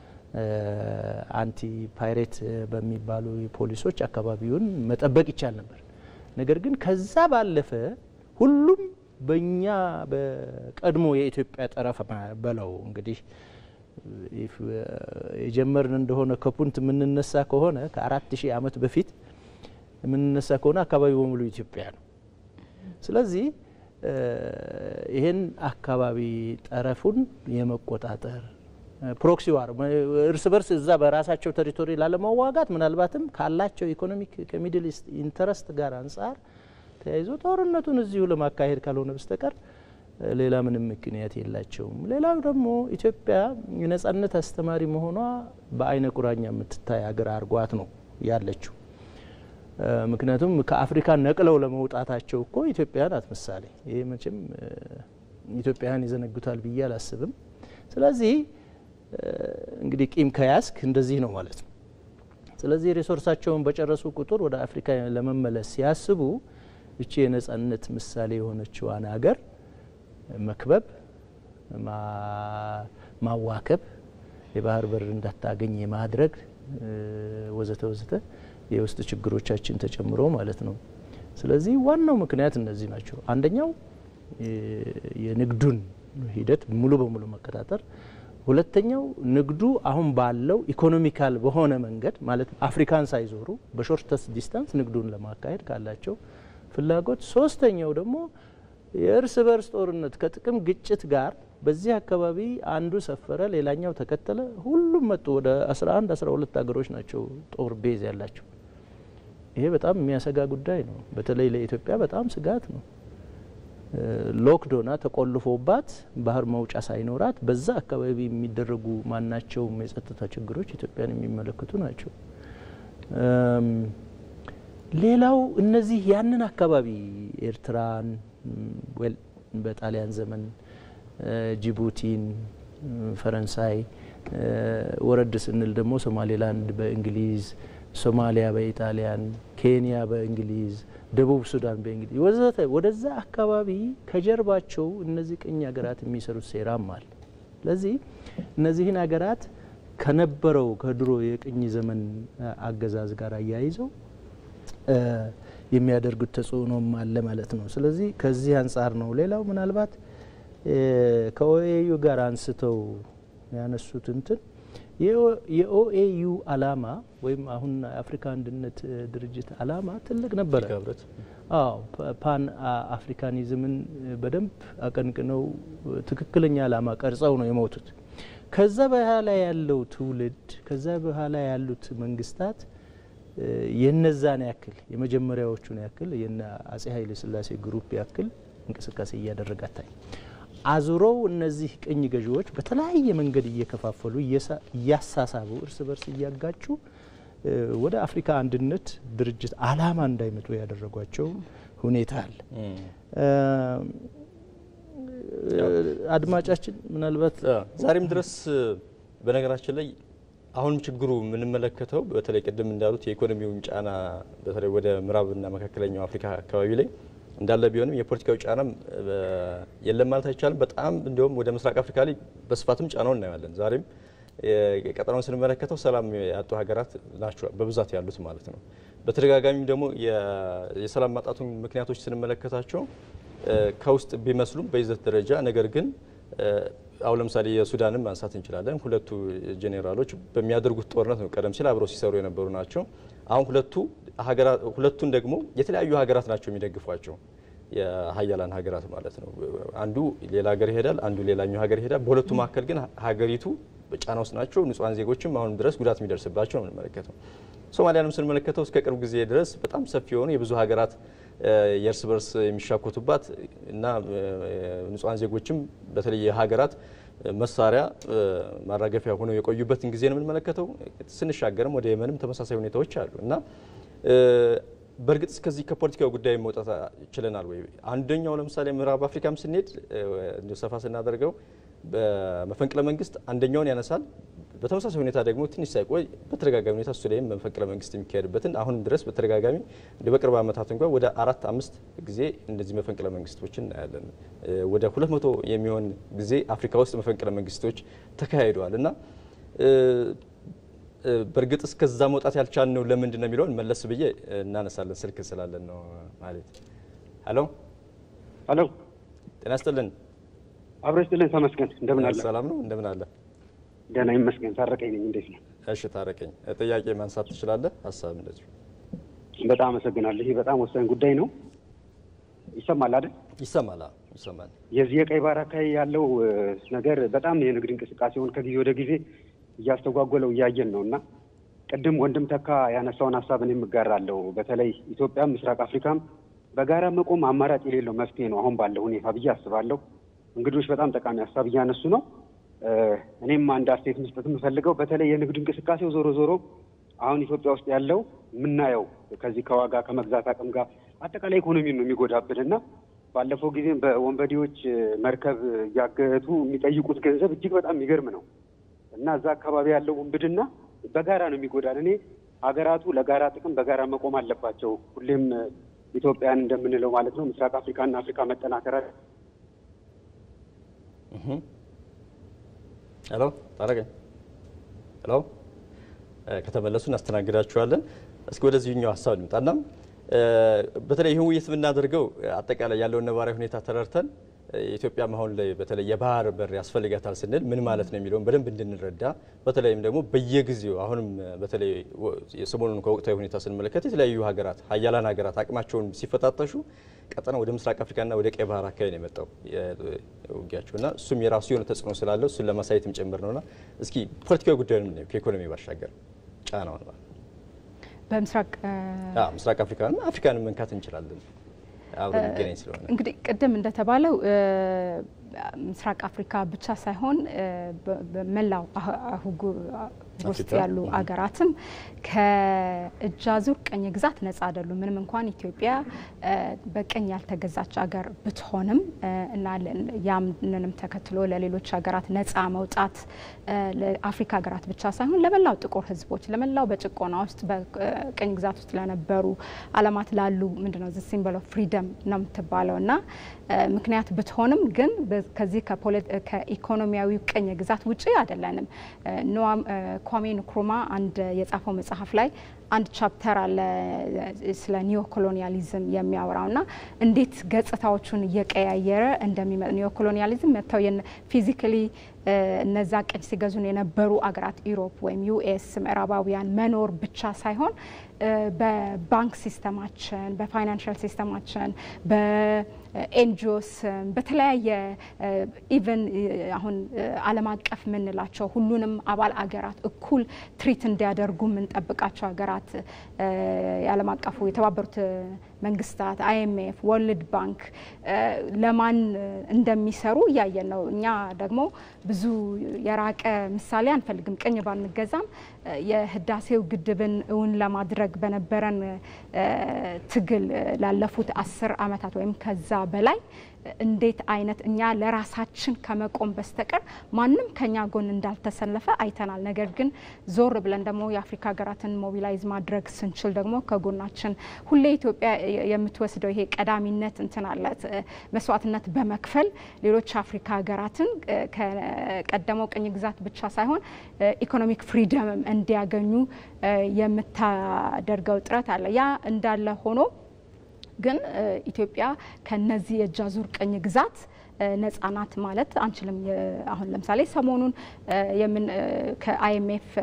አንቲ ፓይሬት በሚባሉ ፖሊሶች አካባቢውን መጠበቅ ይቻል ነበር። ነገር ግን ከዛ ባለፈ ሁሉም በእኛ በቀድሞ የኢትዮጵያ ጠረፍ በለው እንግዲህ ኢፍ የጀመርን እንደሆነ ከፑንት የምንነሳ ከሆነ ከአራት ሺህ ዓመት በፊት የምንነሳ ከሆነ አካባቢ በሙሉ ኢትዮጵያ ነው። ስለዚህ ይህን አካባቢ ጠረፉን የመቆጣጠር ፕሮክሲ ዋር እርስ በርስ እዛ በራሳቸው ቴሪቶሪ ላለመዋጋት ምናልባትም ካላቸው ኢኮኖሚክ ከሚድል ኢስት ኢንተረስት ጋር አንጻር ተያይዞ ጦርነቱን እዚሁ ለማካሄድ ካልሆነ በስተቀር ሌላ ምንም ምክንያት የላቸውም። ሌላው ደግሞ ኢትዮጵያ የነጻነት አስተማሪ መሆኗ በአይነ ቁራኛ የምትታይ ሀገር አድርጓት ነው ያለችው። ምክንያቱም ከአፍሪካ ነቅለው ለመውጣታቸው እኮ ኢትዮጵያ ናት ምሳሌ። ይሄ መቼም ኢትዮጵያውያን ይዘነጉታል ብዬ አላስብም። ስለዚህ እንግዲህ ቂም ከያዝክ እንደዚህ ነው ማለት ነው። ስለዚህ ሪሶርሳቸውን በጨረሱ ቁጥር ወደ አፍሪካ ለመመለስ ሲያስቡ እቺ የነጻነት ምሳሌ የሆነችዋን ሀገር መክበብ፣ ማዋከብ፣ የባህር በር እንዳታገኝ የማድረግ ወዘተ ወዘተ የውስጥ ችግሮቻችን ተጨምሮ ማለት ነው። ስለዚህ ዋናው ምክንያት እነዚህ ናቸው። አንደኛው የንግዱን ሂደት ሙሉ በሙሉ መቆጣጠር፣ ሁለተኛው ንግዱ አሁን ባለው ኢኮኖሚካል በሆነ መንገድ ማለት አፍሪካን ሳይዞሩ በሾርተስ ዲስታንስ ንግዱን ለማካሄድ ካላቸው ፍላጎት፣ ሶስተኛው ደግሞ የእርስ በርስ ጦርነት ከጥቅም ግጭት ጋር በዚህ አካባቢ አንዱ ሰፈረ፣ ሌላኛው ተከተለ፣ ሁሉም መጡ። ወደ 11 12 ሀገሮች ናቸው ጦር ቤዝ ያላቸው። ይሄ በጣም የሚያሰጋ ጉዳይ ነው። በተለይ ለኢትዮጵያ በጣም ስጋት ነው። ሎክዶና ተቆልፎባት ባህር መውጫ ሳይኖራት በዛ አካባቢ የሚደረጉ ማናቸውም የጸጥታ ችግሮች ኢትዮጵያን የሚመለከቱ ናቸው። ሌላው እነዚህ ያንን አካባቢ ኤርትራን ዌል በጣሊያን ዘመን ጅቡቲን፣ ፈረንሳይ ወረድ ስንል ደግሞ ሶማሌላንድ በእንግሊዝ፣ ሶማሊያ በኢጣሊያን፣ ኬንያ በእንግሊዝ፣ ደቡብ ሱዳን በእንግሊዝ ወዘተ ወደዛ አካባቢ ከጀርባቸው እነዚህ ቅኝ ሀገራት የሚሰሩት ሴራም አለ። ስለዚህ እነዚህን ሀገራት ከነበረው ከድሮ የቅኝ ዘመን አገዛዝ ጋር አያይዘው የሚያደርጉት ተጽዕኖም አለ ማለት ነው። ስለዚህ ከዚህ አንጻር ነው። ሌላው ምናልባት ከኦኤዩ ጋር አንስተው ያነሱት እንትን የኦኤዩ አላማ ወይም አሁን የአፍሪካ አንድነት ድርጅት አላማ ትልቅ ነበረ። አዎ ፓን አፍሪካኒዝምን በደንብ አቀንቅነው ትክክለኛ አላማ ቀርጸው ነው የሞቱት። ከዛ በኋላ ያለው ትውልድ ከዛ በኋላ ያሉት መንግስታት የነዛን ያክል የመጀመሪያዎቹን ያክል የነ አጼ ኃይለ ሥላሴ ግሩፕ ያክል እንቅስቃሴ እያደረገ አታይ አዙረው እነዚህ ቅኝ ገዢዎች በተለያየ መንገድ እየከፋፈሉ እያሳሳቡ እርስ በርስ እያጋጩ ወደ አፍሪካ አንድነት ድርጅት አላማ እንዳይመጡ ያደረጓቸው ሁኔታ አለ። አድማጫችን ምናልባት ዛሬም ድረስ በነገራችን ላይ አሁንም ችግሩ የምንመለከተው በተለይ ቅድም እንዳሉት የኢኮኖሚውን ጫና በተለይ ወደ ምዕራብና መካከለኛው አፍሪካ አካባቢ ላይ እንዳለ ቢሆንም የፖለቲካዊ ጫናም የለም ማለት አይቻልም። በጣም እንዲሁም ወደ ምስራቅ አፍሪካ ላይ በስፋትም ጫናውን እናያለን። ዛሬም ቀጠናውን ስንመለከተው ሰላም ያጡ ሀገራት ናቸው በብዛት ያሉት ማለት ነው። በተደጋጋሚም ደግሞ የሰላም ማጣቱን ምክንያቶች ስንመለከታቸው ከውስጥ ቢመስሉም በይዘት ደረጃ ነገር ግን አሁን ለምሳሌ የሱዳንን ማንሳት እንችላለን። ሁለቱ ጄኔራሎች በሚያደርጉት ጦርነት ነው ቀደም ሲል አብረው ሲሰሩ የነበሩ ናቸው። አሁን ሁለቱ ሁለቱን ደግሞ የተለያዩ ሀገራት ናቸው የሚደግፏቸው የሀያላን ሀገራት ማለት ነው። አንዱ ሌላ ሀገር ይሄዳል፣ አንዱ ሌላኛው ሀገር ይሄዳል። በሁለቱ መካከል ግን ሀገሪቱ በጫና ውስጥ ናቸው። ንጹሐን ዜጎችም አሁን ድረስ ጉዳት የሚደርስባቸው ነው የምንመለከተው። ሶማሊያንም ስንመለከተው እስከ ቅርብ ጊዜ ድረስ በጣም ሰፊ የሆኑ የብዙ ሀገራት የእርስ በርስ የሚሻኮቱባት እና ንጹሐን ዜጎችም በተለይ የሀገራት መሳሪያ ማራገፊያ ሆነው የቆዩበትን ጊዜ ነው የምንመለከተው። ስንሻገርም ወደ የመንም ተመሳሳይ ሁኔታዎች አሉ እና በእርግጥ እስከዚህ ከፖለቲካዊ ጉዳይ መውጣት ችለናል ወይ? አንደኛው ለምሳሌ ምዕራብ አፍሪካም ስንሄድ እንዲሁ ሰፋ ስናደርገው በመፈንቅለ መንግስት አንደኛውን ያነሳል። በተመሳሳይ ሁኔታ ደግሞ ትንሽ ሳይቆይ በተደጋጋሚ ሁኔታ እሱ ላይም መፈንቅለ መንግስት የሚካሄድበትን አሁንም ድረስ በተደጋጋሚ እንደ በቅርብ ዓመታት እንኳን ወደ አራት አምስት ጊዜ እንደዚህ መፈንቅለ መንግስቶችን እናያለን። ወደ ሁለት መቶ የሚሆን ጊዜ አፍሪካ ውስጥ መፈንቅለ መንግስቶች ተካሂደዋል እና በእርግጥ እስከዛ መውጣት ያልቻልነው ለምንድን ነው የሚለውን መለስ ብዬ እናነሳለን። ስልክ ስላለን ነው ማለት። ሄሎ ሄሎ፣ ጤና ይስጥልን። አብሮ ይስጥልን። ተመስገን፣ እንደምን አለ? ሰላም ነው፣ እንደምን አለ? ደህና ይመስገን። ታረቀኝ ነኝ። እንዴት ነው? እሺ ታረቀኝ፣ ጥያቄ ማንሳት ትችላለህ። ሀሳብ እንደዚሁ። በጣም አመሰግናለሁ። ይህ በጣም ወሳኝ ጉዳይ ነው። ይሰማል አይደል? ይሰማል፣ ይሰማል። የዚህ የቀይ ባህር አካባቢ ያለው ነገር በጣም የንግድ እንቅስቃሴውን ከጊዜ ወደ ጊዜ እያስተጓጎለው እያየን ነው እና ቅድም ወንድም ተካ ያነሳውን ሀሳብ እኔም እጋራለሁ። በተለይ ኢትዮጵያም ምስራቅ አፍሪካም በጋራ መቆም አማራጭ የሌለው መፍትሄ ነው አሁን ባለው ሁኔታ ብዬ አስባለሁ። እንግዶች በጣም ጠቃሚ ሀሳብ እያነሱ ነው። እኔም አንድ አስተያየት መስጠት የምፈልገው በተለይ የንግድ እንቅስቃሴው ዞሮ ዞሮ አሁን ኢትዮጵያ ውስጥ ያለው የምናየው ከዚህ ከዋጋ ከመግዛት አቅም ጋር አጠቃላይ ኢኮኖሚን ነው የሚጎዳብን እና ባለፈው ጊዜም በወንበዴዎች መርከብ እያገቱ የሚጠይቁት ገንዘብ እጅግ በጣም የሚገርም ነው እና እዛ አካባቢ ያለው ውንብድና በጋራ ነው የሚጎዳን። እኔ ሀገራቱ ለጋራ ጥቅም በጋራ መቆም አለባቸው። ሁሌም ኢትዮጵያን እንደምንለው ማለት ነው ምስራቅ አፍሪካና አፍሪካ መጠናከር ሄሎ ታረቀኝ። ሄሎ ከተመለሱ እናስተናግዳችኋለን። እስኪ ወደዚህኛው ሀሳብ እንምጣና በተለይ ይህን ውይይት የምናደርገው አጠቃላይ ያለውን ነባራዊ ሁኔታ ተረድተን ኢትዮጵያ አሁን ላይ በተለይ የባህር በር ያስፈልጋታል ስንል ምን ማለት ነው የሚለውን በደንብ እንድንረዳ በተለይም ደግሞ በየጊዜው አሁንም በተለይ ሰሞኑን ከወቅታዊ ሁኔታ ስንመለከት የተለያዩ ሀገራት ሀያላን ሀገራት አቅማቸውን ሲፈታተሹ ቀጠና ወደ ምስራቅ አፍሪካና ወደ ቀይ ባህር አካባቢ ነው የመጣው ውጊያቸው እና እሱም የራሱ የሆነ ተጽዕኖ ስላለው እሱን ለማሳየትም ጭምር ነውና እስኪ ፖለቲካዊ ጉዳዩን ነው ከኢኮኖሚ ባሻገር ጫናውን ማለት በምስራቅ ምስራቅ አፍሪካን አፍሪካንን መንካት እንችላለን አብረን የሚገናኝ ስለሆነ እንግዲህ ቅድም እንደተባለው ምስራቅ አፍሪካ ብቻ ሳይሆን በመላው አህጉር ውስጥ ያሉ አገራትም ከእጅ አዙር ቅኝ ግዛት ነጻ አይደሉም። ምንም እንኳን ኢትዮጵያ በቅኝ ያልተገዛች አገር ብትሆንም እና ያምንንም ተከትሎ ለሌሎች ሀገራት ነጻ መውጣት ለአፍሪካ ሀገራት ብቻ ሳይሆን ለመላው ጥቁር ሕዝቦች ለመላው በጭቆና ውስጥ በቅኝ ግዛት ውስጥ ለነበሩ ዓለማት ላሉ ምንድነው ዚ ሲምቦል ኦፍ ፍሪደም ነው የምትባለው እና ምክንያት ብትሆንም ግን ከዚህ ከኢኮኖሚያዊ ቅኝ ግዛት ውጪ አይደለንም። ኳሜ ንክሩማ አንድ የጻፈው መጽሐፍ ላይ አንድ ቻፕተር አለ ስለ ኒዮ ኮሎኒያሊዝም የሚያወራው ና እንዴት ገጽታዎቹን እየቀያየረ እንደሚመጣ ኒዮ ኮሎኒያሊዝም መጥተው ፊዚካሊ እነዛ ቅኝ ሲገዙን የነበሩ አገራት ኢሮፕ ወይም ዩኤስ ምዕራባውያን መኖር ብቻ ሳይሆን በባንክ ሲስተማችን፣ በፋይናንሻል ሲስተማችን፣ በኤንጂኦስ በተለያየ ኢቨን አሁን ዓለም አቀፍ የምንላቸው ሁሉንም አባል አገራት እኩል ትሪት እንዲያደርጉ የምንጠብቃቸው ሀገራት የዓለም አቀፉ የተባበሩት መንግስታት፣ አይኤምኤፍ፣ ወርልድ ባንክ ለማን እንደሚሰሩ እያየን ነው። እኛ ደግሞ ብዙ የራቀ ምሳሌ አንፈልግም። ቅኝ ባንገዛም የህዳሴው ግድብን እውን ለማድረግ በነበረን ትግል ላለፉት አስር ዓመታት ወይም ከዛ በላይ እንዴት አይነት እኛ ለራሳችን ከመቆም በስተቀር ማንም ከኛ ጎን እንዳልተሰለፈ አይተናል። ነገር ግን ዞር ብለን ደግሞ የአፍሪካ ሀገራትን ሞቢላይዝ ማድረግ ስንችል ደግሞ ከጎናችን ሁሌ ኢትዮጵያ የምትወስደው ይሄ ቀዳሚነት እንትን አላት መስዋዕትነት በመክፈል ሌሎች አፍሪካ ሀገራትን ከቀደመው ቅኝ ግዛት ብቻ ሳይሆን ኢኮኖሚክ ፍሪደምም እንዲያገኙ የምታደርገው ጥረት አለ። ያ እንዳለ ሆኖ ግን ኢትዮጵያ ከነዚህ የእጅ አዙር ቅኝ ግዛት ነጻ ናት ማለት አንችልም። አሁን ለምሳሌ ሰሞኑን ከአይኤምኤፍ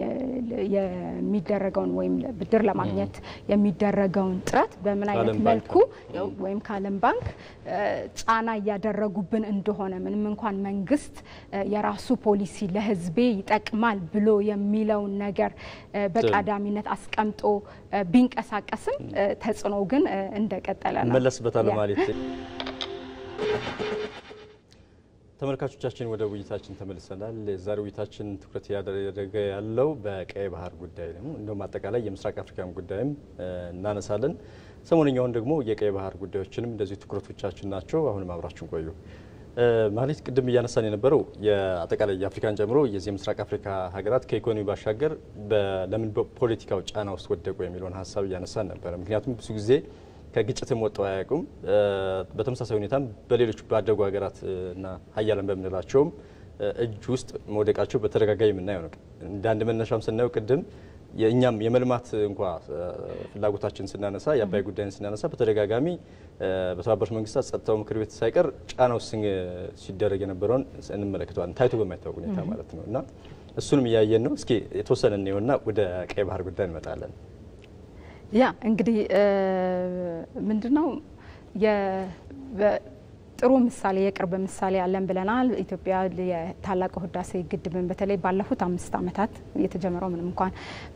የሚደረገውን ወይም ብድር ለማግኘት የሚደረገውን ጥረት በምን አይነት መልኩ ወይም ከዓለም ባንክ ጫና እያደረጉብን እንደሆነ ምንም እንኳን መንግስት የራሱ ፖሊሲ ለሕዝቤ ይጠቅማል ብሎ የሚለውን ነገር በቀዳሚነት አስቀምጦ ቢንቀሳቀስም ተጽዕኖ ግን እንደቀጠለ ነው። መለስበታለሁ ማለት ተመልካቾቻችን ወደ ውይይታችን ተመልሰናል። የዛሬ ውይይታችን ትኩረት ያደረገ ያለው በቀይ ባህር ጉዳይ ነው። እንደውም አጠቃላይ የምስራቅ አፍሪካን ጉዳይም እናነሳለን። ሰሞነኛውን ደግሞ የቀይ ባህር ጉዳዮችንም እንደዚሁ ትኩረቶቻችን ናቸው። አሁንም አብራችን ቆዩ። ማለት ቅድም እያነሳን የነበረው የአጠቃላይ የአፍሪካን ጨምሮ የዚህ የምስራቅ አፍሪካ ሀገራት ከኢኮኖሚ ባሻገር ለምን በፖለቲካው ጫና ውስጥ ወደቁ የሚለውን ሀሳብ እያነሳን ነበረ። ምክንያቱም ብዙ ጊዜ ከግጭትም ወጥተው አያውቁም። በተመሳሳይ ሁኔታም በሌሎች ባደጉ ሀገራት እና ሀያላን በምንላቸውም እጅ ውስጥ መውደቃቸው በተደጋጋሚ የምናየው ነው። እንደ አንድ መነሻም ስናየው ቅድም የእኛም የመልማት እንኳ ፍላጎታችን ስናነሳ የአባይ ጉዳይን ስናነሳ በተደጋጋሚ በተባበሩት መንግስታት ጸጥታው ምክር ቤት ሳይቀር ጫና ውስጥ ሲደረግ የነበረውን እንመለከተዋለን፣ ታይቶ በማይታወቅ ሁኔታ ማለት ነው። እና እሱንም እያየን ነው። እስኪ የተወሰነ እንየውና ወደ ቀይ ባህር ጉዳይ እንመጣለን። ያ እንግዲህ ምንድነው ጥሩ ምሳሌ የቅርብ ምሳሌ አለን ብለናል። ኢትዮጵያ የታላቁ ህዳሴ ግድብን በተለይ ባለፉት አምስት ዓመታት የተጀመረው ምንም እንኳን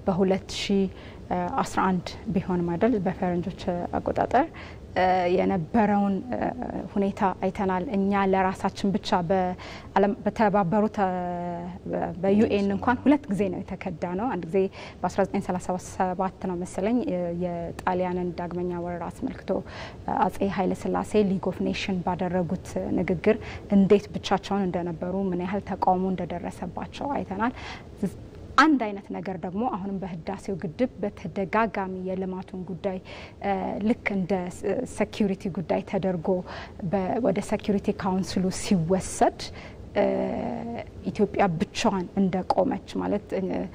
በ2011 ቢሆንም አይደል በፈረንጆች አቆጣጠር የነበረውን ሁኔታ አይተናል። እኛ ለራሳችን ብቻ በተባበሩት በዩኤን እንኳን ሁለት ጊዜ ነው የተከዳ ነው። አንድ ጊዜ በ1937 ነው መሰለኝ የጣሊያንን ዳግመኛ ወረራ አስመልክቶ አጼ ኃይለስላሴ ሊግ ኦፍ ኔሽን ባደረጉት ንግግር እንዴት ብቻቸውን እንደነበሩ ምን ያህል ተቃውሞ እንደደረሰባቸው አይተናል። አንድ አይነት ነገር ደግሞ አሁንም በህዳሴው ግድብ በተደጋጋሚ የልማቱን ጉዳይ ልክ እንደ ሴኪሪቲ ጉዳይ ተደርጎ ወደ ሴኪሪቲ ካውንስሉ ሲወሰድ ኢትዮጵያ ብቻዋን እንደቆመች ማለት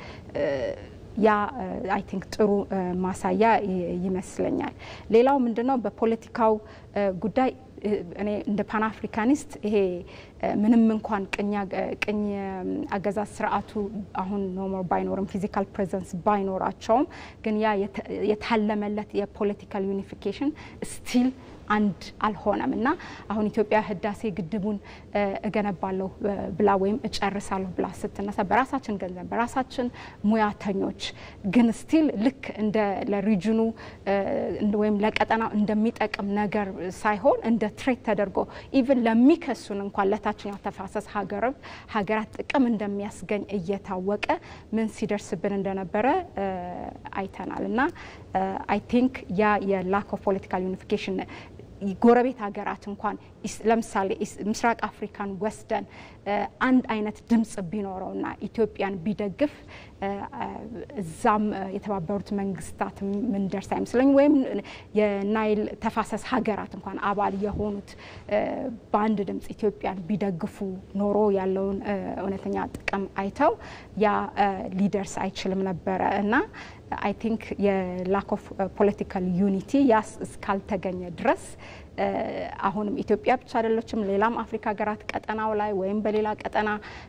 ያ አይ ቲንክ ጥሩ ማሳያ ይመስለኛል። ሌላው ምንድነው በፖለቲካው ጉዳይ እኔ እንደ ፓን አፍሪካኒስት ይሄ ምንም እንኳን ቅኝ አገዛዝ ስርዓቱ አሁን ኖሞር ባይኖርም ፊዚካል ፕሬዘንስ ባይኖራቸውም ግን ያ የታለመለት የፖለቲካል ዩኒፊኬሽን ስቲል አንድ አልሆነም እና አሁን ኢትዮጵያ ህዳሴ ግድቡን እገነባለሁ ብላ ወይም እጨርሳለሁ ብላ ስትነሳ በራሳችን ገንዘብ በራሳችን ሙያተኞች ግን ስቲል ልክ እንደ ለሪጅኑ ወይም ለቀጠናው እንደሚጠቅም ነገር ሳይሆን እንደ ትሬት ተደርጎ ኢቭን ለሚከሱን እንኳን ለታችኛው ተፋሰስ ሀገራት ጥቅም እንደሚያስገኝ እየታወቀ ምን ሲደርስብን እንደነበረ አይተናል እና አይ ቲንክ ያ የላክ ኦፍ ፖለቲካል ዩኒፊኬሽን ጎረቤት ሀገራት እንኳን ለምሳሌ ምስራቅ አፍሪካን ወስደን አንድ አይነት ድምጽ ቢኖረውና ኢትዮጵያን ቢደግፍ እዛም የተባበሩት መንግስታት ምንደርስ አይመስለኝ ወይም የናይል ተፋሰስ ሀገራት እንኳን አባል የሆኑት በአንድ ድምጽ ኢትዮጵያን ቢደግፉ ኖሮ ያለውን እውነተኛ ጥቅም አይተው ያ ሊደርስ አይችልም ነበረ እና አይ ቲንክ የላክ ኦፍ ፖለቲካል ዩኒቲ ያስ እስካልተገኘ ድረስ አሁንም ኢትዮጵያ ብቻ አይደለችም፣ ሌላም አፍሪካ ሀገራት ቀጠናው ላይ ወይም በሌላ ቀጠና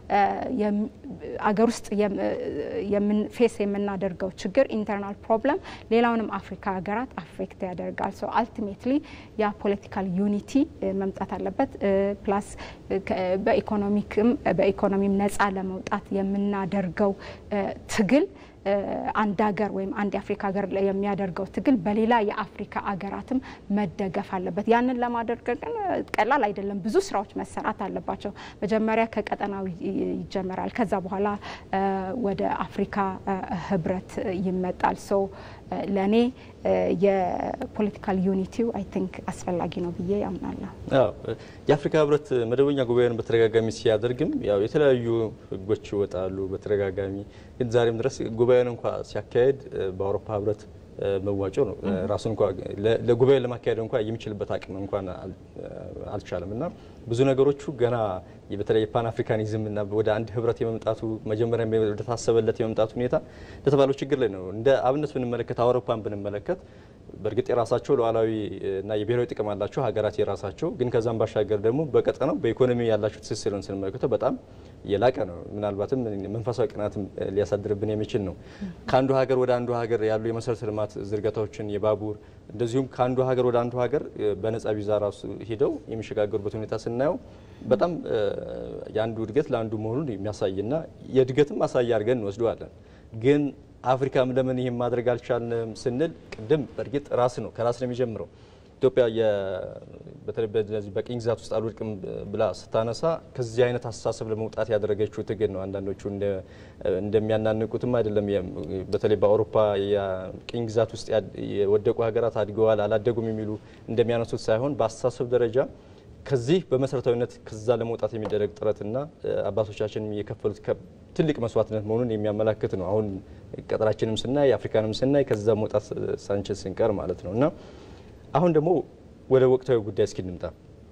አገር ውስጥ ፌስ የምናደርገው ችግር ኢንተርናል ፕሮብለም ሌላውንም አፍሪካ ሀገራት አፌክት ያደርጋል። ሶ አልቲሜትሊ ያ ፖለቲካል ዩኒቲ መምጣት አለበት። ፕላስ በኢኮኖሚክም በኢኮኖሚም ነጻ ለመውጣት የምናደርገው ትግል አንድ ሀገር ወይም አንድ የአፍሪካ ሀገር የሚያደርገው ትግል በሌላ የአፍሪካ ሀገራትም መደገፍ አለበት። ያንን ለማድረግ ግን ቀላል አይደለም። ብዙ ስራዎች መሰራት አለባቸው። መጀመሪያ ከቀጠናው ይጀመራል። ከዛ በኋላ ወደ አፍሪካ ህብረት ይመጣል። ሶ ለእኔ የፖለቲካል ዩኒቲው አይ ቲንክ አስፈላጊ ነው ብዬ ያምናለሁ። የአፍሪካ ህብረት መደበኛ ጉባኤውን በተደጋጋሚ ሲያደርግም ያው የተለያዩ ህጎች ይወጣሉ በተደጋጋሚ ግን ዛሬም ድረስ ጉባኤውን እንኳ ሲያካሄድ በአውሮፓ ህብረት መዋጮ ነው ራሱን እንኳ ለጉባኤ ለማካሄድ እንኳ የሚችልበት አቅም እንኳን አልቻለም እና ብዙ ነገሮቹ ገና በተለይ የፓን አፍሪካኒዝም እና ወደ አንድ ህብረት የመምጣቱ መጀመሪያ ወደ ታሰበለት የመምጣቱ ሁኔታ እንደተባለው ችግር ላይ ነው። እንደ አብነት ብንመለከት አውሮፓን ብንመለከት በእርግጥ የራሳቸው ሉዓላዊ እና የብሔራዊ ጥቅም አላቸው ሀገራት የራሳቸው ግን ከዛም ባሻገር ደግሞ በቀጠናው በኢኮኖሚ ያላቸው ትስስርን ስንመለከተው በጣም የላቀ ነው። ምናልባትም መንፈሳዊ ቅናትም ሊያሳድርብን የሚችል ነው። ከአንዱ ሀገር ወደ አንዱ ሀገር ያሉ የመሰረተ ልማት ዝርጋታዎችን የባቡር እንደዚሁም ከአንዱ ሀገር ወደ አንዱ ሀገር በነጻ ቪዛ ራሱ ሂደው የሚሸጋገሩበት ሁኔታ ስናየው በጣም የአንዱ እድገት ለአንዱ መሆኑን የሚያሳይና የእድገትም ማሳያ አድርገን እንወስደዋለን ግን አፍሪካም ለምን ይህም ማድረግ አልቻልንም ስንል ቅድም በእርግጥ ራስ ነው ከራስ ነው የሚጀምረው። ኢትዮጵያ በተለይ በዚህ በቅኝ ግዛት ውስጥ አልወድቅም ብላ ስታነሳ ከዚህ አይነት አስተሳሰብ ለመውጣት ያደረገችው ትግል ነው። አንዳንዶቹ እንደሚያናንቁትም አይደለም። በተለይ በአውሮፓ የቅኝ ግዛት ውስጥ የወደቁ ሀገራት አድገዋል አላደጉም የሚሉ እንደሚያነሱት ሳይሆን በአስተሳሰብ ደረጃ ከዚህ በመሰረታዊነት ከዛ ለመውጣት የሚደረግ ጥረትና አባቶቻችን የከፈሉት ትልቅ መስዋዕትነት መሆኑን የሚያመላክት ነው። አሁን ቀጠናችንም ስናይ አፍሪካንም ስናይ ከዛ መውጣት ሳንችል ስንቀር ማለት ነው እና አሁን ደግሞ ወደ ወቅታዊ ጉዳይ እስኪ እንምጣ።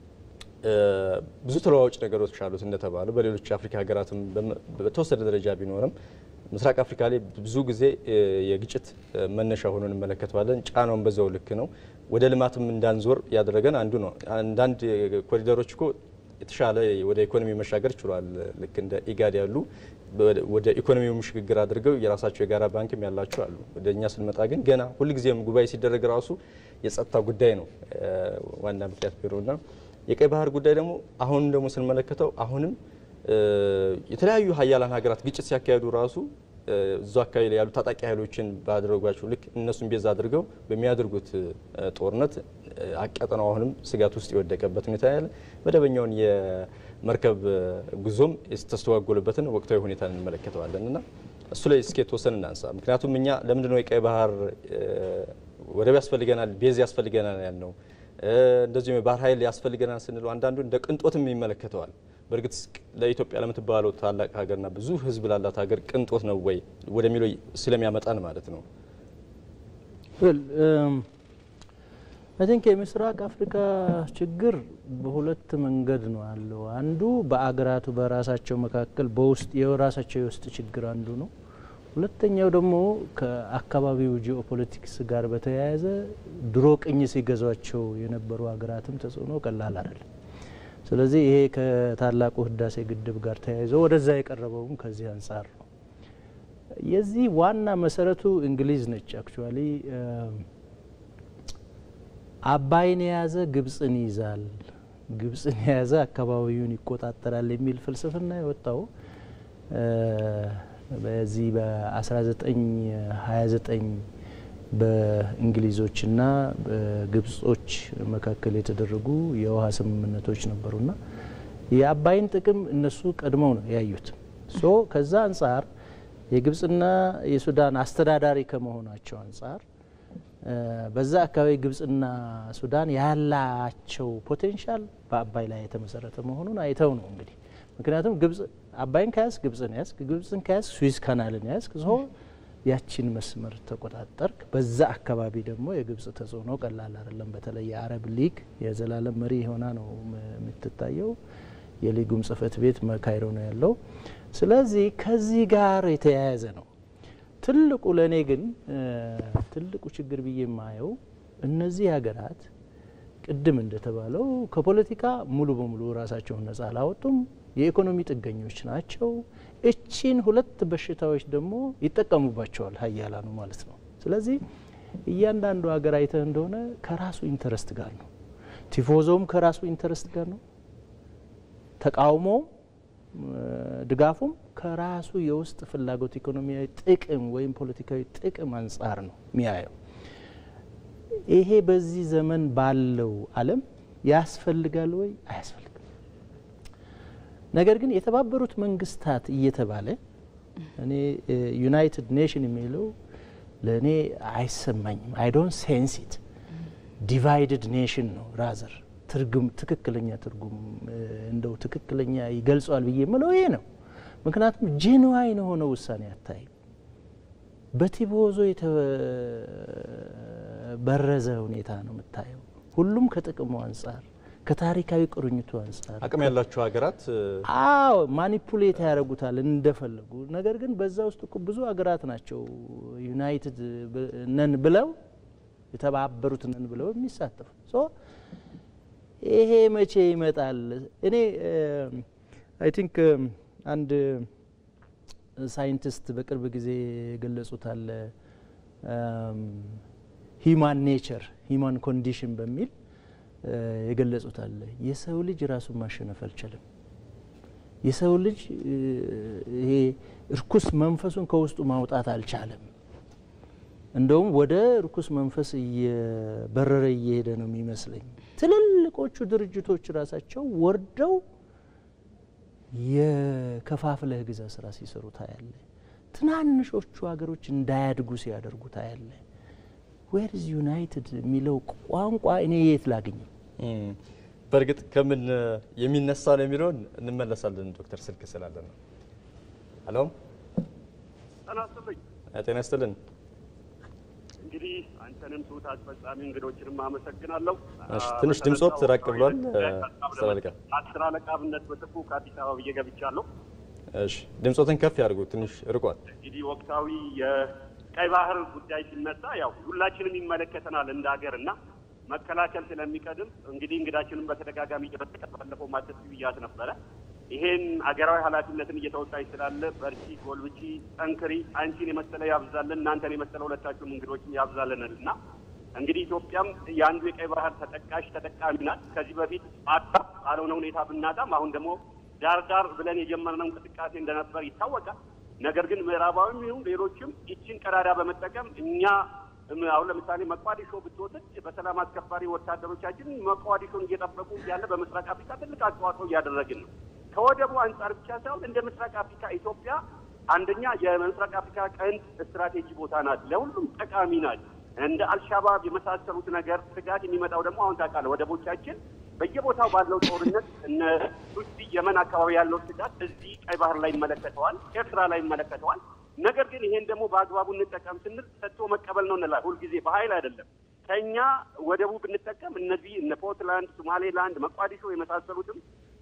ብዙ ተለዋዋጭ ነገሮች አሉት እንደተባለው በሌሎች አፍሪካ ሀገራትም በተወሰነ ደረጃ ቢኖርም ምስራቅ አፍሪካ ላይ ብዙ ጊዜ የግጭት መነሻ ሆኖ እንመለከተዋለን። ጫናውን በዛው ልክ ነው። ወደ ልማትም እንዳንዞር ያደረገን አንዱ ነው። አንዳንድ ኮሪደሮች እኮ የተሻለ ወደ ኢኮኖሚ መሻገር ችሏል። ልክ እንደ ኢጋድ ያሉ ወደ ኢኮኖሚው ሽግግር አድርገው የራሳቸው የጋራ ባንክም ያላቸው አሉ። ወደ እኛ ስንመጣ ግን ገና ሁልጊዜም ጉባኤ ሲደረግ ራሱ የጸጥታ ጉዳይ ነው ዋና ምክንያት ቢሮና የቀይ ባህር ጉዳይ ደግሞ አሁንም ደግሞ ስንመለከተው አሁንም የተለያዩ ሀያላን ሀገራት ግጭት ሲያካሄዱ ራሱ እዛ አካባቢ ላይ ያሉ ታጣቂ ኃይሎችን ባደረጓቸው ልክ እነሱን ቤዛ አድርገው በሚያደርጉት ጦርነት አቀጠናው አሁንም ስጋት ውስጥ የወደቀበት ሁኔታ ያለ መደበኛውን የመርከብ ጉዞም የተስተጓጎለበትን ወቅታዊ ሁኔታ እንመለከተዋለን እና እሱ ላይ እስኪ የተወሰን እናንሳ። ምክንያቱም እኛ ለምንድነው የቀይ ባህር ወደብ ያስፈልገናል፣ ቤዝ ያስፈልገናል ያልነው እንደዚሁም የባህር ኃይል ያስፈልገናል ስንለው አንዳንዱ እንደ ቅንጦትም ይመለከተዋል። በእርግጥ ለኢትዮጵያ ለምትባለው ታላቅ ሀገርና ብዙ ሕዝብ ላላት ሀገር ቅንጦት ነው ወይ ወደሚለው ስለሚያመጣን ማለት ነው። አይ ቲንክ የምስራቅ አፍሪካ ችግር በሁለት መንገድ ነው ያለው። አንዱ በአገራቱ በራሳቸው መካከል በውስጥ የራሳቸው የውስጥ ችግር አንዱ ነው። ሁለተኛው ደግሞ ከአካባቢው ጂኦፖለቲክስ ጋር በተያያዘ ድሮ ቅኝ ሲገዟቸው የነበሩ ሀገራትም ተጽዕኖ ቀላል አይደለም። ስለዚህ ይሄ ከታላቁ ህዳሴ ግድብ ጋር ተያይዞ ወደዛ የቀረበውም ከዚህ አንጻር ነው። የዚህ ዋና መሰረቱ እንግሊዝ ነች። አክቹዋሊ አባይን የያዘ ግብጽን ይይዛል፣ ግብጽን የያዘ አካባቢውን ይቆጣጠራል የሚል ፍልስፍና የወጣው በዚህ በ1929 በእንግሊዞችና በግብጾች መካከል የተደረጉ የውሃ ስምምነቶች ነበሩና የአባይን ጥቅም እነሱ ቀድመው ነው ያዩት። ሶ ከዛ አንጻር የግብጽና የሱዳን አስተዳዳሪ ከመሆናቸው አንጻር በዛ አካባቢ ግብጽና ሱዳን ያላቸው ፖቴንሻል በአባይ ላይ የተመሰረተ መሆኑን አይተው ነው እንግዲህ ምክንያቱም ግብጽ አባይን ከያዝ ግብጽን ያዝ፣ ግብጽን ከያዝ ስዊዝ ካናልን ያዝ ሶ ያቺን መስመር ተቆጣጠርክ። በዛ አካባቢ ደግሞ የግብጽ ተጽዕኖ ቀላል አይደለም። በተለይ የአረብ ሊግ የዘላለም መሪ ሆና ነው የምትታየው። የሊጉም ጽህፈት ቤት ካይሮ ነው ያለው። ስለዚህ ከዚህ ጋር የተያያዘ ነው። ትልቁ ለእኔ ግን ትልቁ ችግር ብዬ የማየው እነዚህ ሀገራት ቅድም እንደተባለው ከፖለቲካ ሙሉ በሙሉ ራሳቸውን ነጻ አላወጡም። የኢኮኖሚ ጥገኞች ናቸው። እቺን ሁለት በሽታዎች ደግሞ ይጠቀሙባቸዋል ሀያላኑ ማለት ነው። ስለዚህ እያንዳንዱ ሀገር አይተህ እንደሆነ ከራሱ ኢንተረስት ጋር ነው። ቲፎዞም ከራሱ ኢንተረስት ጋር ነው። ተቃውሞውም ድጋፉም ከራሱ የውስጥ ፍላጎት ኢኮኖሚያዊ ጥቅም ወይም ፖለቲካዊ ጥቅም አንጻር ነው የሚያየው። ይሄ በዚህ ዘመን ባለው ዓለም ያስፈልጋል ወይ? አያስፈልግም። ነገር ግን የተባበሩት መንግስታት እየተባለ እኔ ዩናይትድ ኔሽን የሚለው ለእኔ አይሰማኝም። አይ ዶንት ሴንስ ኢት ዲቫይድድ ኔሽን ነው ራዘር ትርጉም ትክክለኛ ትርጉም እንደው ትክክለኛ ይገልጸዋል ብዬ የምለው ይሄ ነው። ምክንያቱም ጄንዋይን የሆነ ውሳኔ አታይም። በቲቦዞ የተበረዘ ሁኔታ ነው የምታየው። ሁሉም ከጥቅሙ አንጻር ከታሪካዊ ቁርኝቱ አንጻር አቅም ያላቸው ሀገራት አዎ ማኒፑሌት ያደርጉታል እንደፈለጉ። ነገር ግን በዛ ውስጥ እኮ ብዙ ሀገራት ናቸው ዩናይትድ ነን ብለው የተባበሩት ነን ብለው የሚሳተፉ ይሄ መቼ ይመጣል? እኔ አይ ቲንክ አንድ ሳይንቲስት በቅርብ ጊዜ የገለጹት አለ ሂማን ኔቸር ሂማን ኮንዲሽን በሚል የገለጹት አለ። የሰው ልጅ ራሱን ማሸነፍ አልቻለም። የሰው ልጅ ይሄ እርኩስ መንፈሱን ከውስጡ ማውጣት አልቻለም። እንደውም ወደ እርኩስ መንፈስ እየበረረ እየሄደ ነው የሚመስለኝ። ትልልቆቹ ድርጅቶች ራሳቸው ወርደው የከፋፍለህ ግዛ ስራ ሲሰሩ ታያለ። ትናንሾቹ ሀገሮች እንዳያድጉ ሲያደርጉ ታያለ። ዌር ኢዝ ዩናይትድ የሚለው ቋንቋ እኔ የት ላግኝ? በእርግጥ ከምን የሚነሳ ነው የሚለውን እንመለሳለን። ዶክተር ስልክ ስላለ ነው። ሄሎ፣ ጤና ይስጥልን። እንግዲህ አንተንም ትሁት አስፈጻሚ እንግዶችንም አመሰግናለሁ። ትንሽ ድምጾት ራቅ ብሏል። አስተላልቃ አስር አለቃ ብነት በጥፉ ከአዲስ አበባ ብዬ ገብቻለሁ። እሺ፣ ድምጾትን ከፍ ያድርጉ፣ ትንሽ ርቋል። እንግዲህ ወቅታዊ የቀይ ባህር ጉዳይ ሲነሳ ያው ሁላችንም ይመለከተናል እንደ ሀገር እና መከላከል ስለሚቀድም እንግዲህ እንግዳችንም በተደጋጋሚ ባለፈው ማተስ ብያት ነበረ። ይሄን አገራዊ ኃላፊነትን እየተወጣች ስላለ በርቺ፣ ጎልብቺ፣ ጠንክሪ፣ አንቺን የመሰለ ያብዛልን፣ እናንተን የመሰለ ሁለታችሁም እንግዶችን ያብዛልናል እና እንግዲህ ኢትዮጵያም የአንዱ የቀይ ባህር ተጠቃሽ ተጠቃሚ ናት። ከዚህ በፊት አጣ ባልሆነ ሁኔታ ብናጣም አሁን ደግሞ ዳር ዳር ብለን የጀመርነው እንቅስቃሴ እንደነበር ይታወቃል። ነገር ግን ምዕራባዊም ይሁን ሌሎችም ይችን ቀዳዳ በመጠቀም እኛ አሁን ለምሳሌ መቋዲሾ ብትወስድ በሰላም አስከባሪ ወታደሮቻችን መቋዲሾን እየጠበቁ እያለ በምስራቅ አፍሪካ ትልቅ አስተዋጽኦ እያደረግን ነው። ከወደቡ አንጻር ብቻ ሳይሆን እንደ ምስራቅ አፍሪካ ኢትዮጵያ አንደኛ የምስራቅ አፍሪካ ቀንድ ስትራቴጂ ቦታ ናት፣ ለሁሉም ጠቃሚ ናት። እንደ አልሻባብ የመሳሰሉት ነገር ስጋት የሚመጣው ደግሞ አሁን ታውቃለህ፣ ወደቦቻችን በየቦታው ባለው ጦርነት እነ ሱዲ የመን አካባቢ ያለው ስጋት እዚህ ቀይ ባህር ላይ ይመለከተዋል፣ ኤርትራ ላይ ይመለከተዋል። ነገር ግን ይሄን ደግሞ በአግባቡ እንጠቀም ስንል ሰጥቶ መቀበል ነው እንላለን። ሁልጊዜ በኃይል አይደለም። ከኛ ወደቡ ብንጠቀም እነዚህ እነ ፖርትላንድ፣ ሶማሌላንድ፣ መቋዲሾ የመሳሰሉትም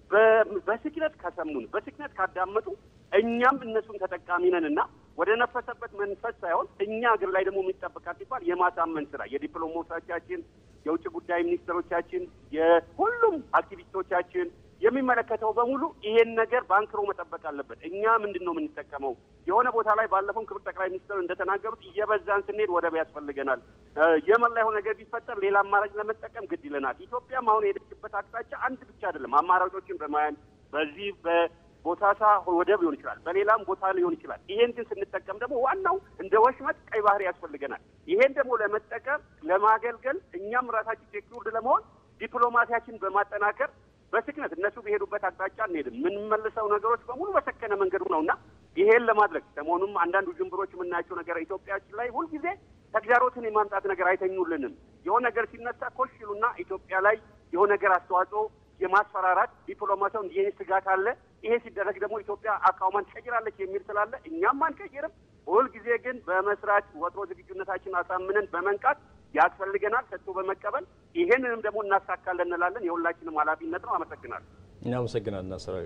በስክነት ከሰሙን በስክነት ካዳመጡ እኛም እነሱን ተጠቃሚ ነን እና ወደ ነፈሰበት መንፈስ ሳይሆን እኛ ሀገር ላይ ደግሞ የሚጠበቃት ሲባል የማሳመን ስራ የዲፕሎማቶቻችን፣ የውጭ ጉዳይ ሚኒስትሮቻችን፣ የሁሉም አክቲቪስቶቻችን የሚመለከተው በሙሉ ይሄን ነገር በአንክሮ መጠበቅ አለበት። እኛ ምንድን ነው የምንጠቀመው? የሆነ ቦታ ላይ ባለፈው ክብር ጠቅላይ ሚኒስትር እንደተናገሩት እየበዛን ስንሄድ ወደብ ያስፈልገናል። የመን ላይ የሆነ ነገር ቢፈጠር ሌላ አማራጭ ለመጠቀም ግድ ይለናል። ኢትዮጵያም አሁን የሄደችበት አቅጣጫ አንድ ብቻ አይደለም። አማራጮችን በማያን በዚህ በቦታሳ ወደብ ሊሆን ይችላል፣ በሌላም ቦታ ሊሆን ይችላል። ይሄን ግን ስንጠቀም ደግሞ ዋናው እንደ ወሽመጥ ቀይ ባህር ያስፈልገናል። ይሄን ደግሞ ለመጠቀም ለማገልገል እኛም ራሳችን ሴኩርድ ለመሆን ዲፕሎማሲያችን በማጠናከር በስክነት እነሱ በሄዱበት አቅጣጫ እንሄድም። የምንመልሰው ነገሮች በሙሉ በሰከነ መንገዱ ነው እና ይሄን ለማድረግ ሰሞኑም አንዳንድ ውዥንብሮች የምናያቸው ነገር ኢትዮጵያችን ላይ ሁልጊዜ ተግዳሮትን የማምጣት ነገር አይተኙልንም። የሆነ ነገር ሲነሳ ኮሽ ይሉና ኢትዮጵያ ላይ የሆነ ነገር አስተዋጽኦ የማስፈራራት ዲፕሎማሲያው እንዲህ ስጋት አለ፣ ይሄ ሲደረግ ደግሞ ኢትዮጵያ አቋሟን ትቀይራለች የሚል ስላለ እኛም አንቀይርም። ሁልጊዜ ግን በመስራት ወትሮ ዝግጁነታችን አሳምነን በመንቃት ያስፈልገናል ሰጥቶ በመቀበል ይሄንንም ደግሞ እናሳካለን እንላለን። የሁላችንም ኃላፊነት ነው። አመሰግናለሁ። እናመሰግናለን። አሰራዊ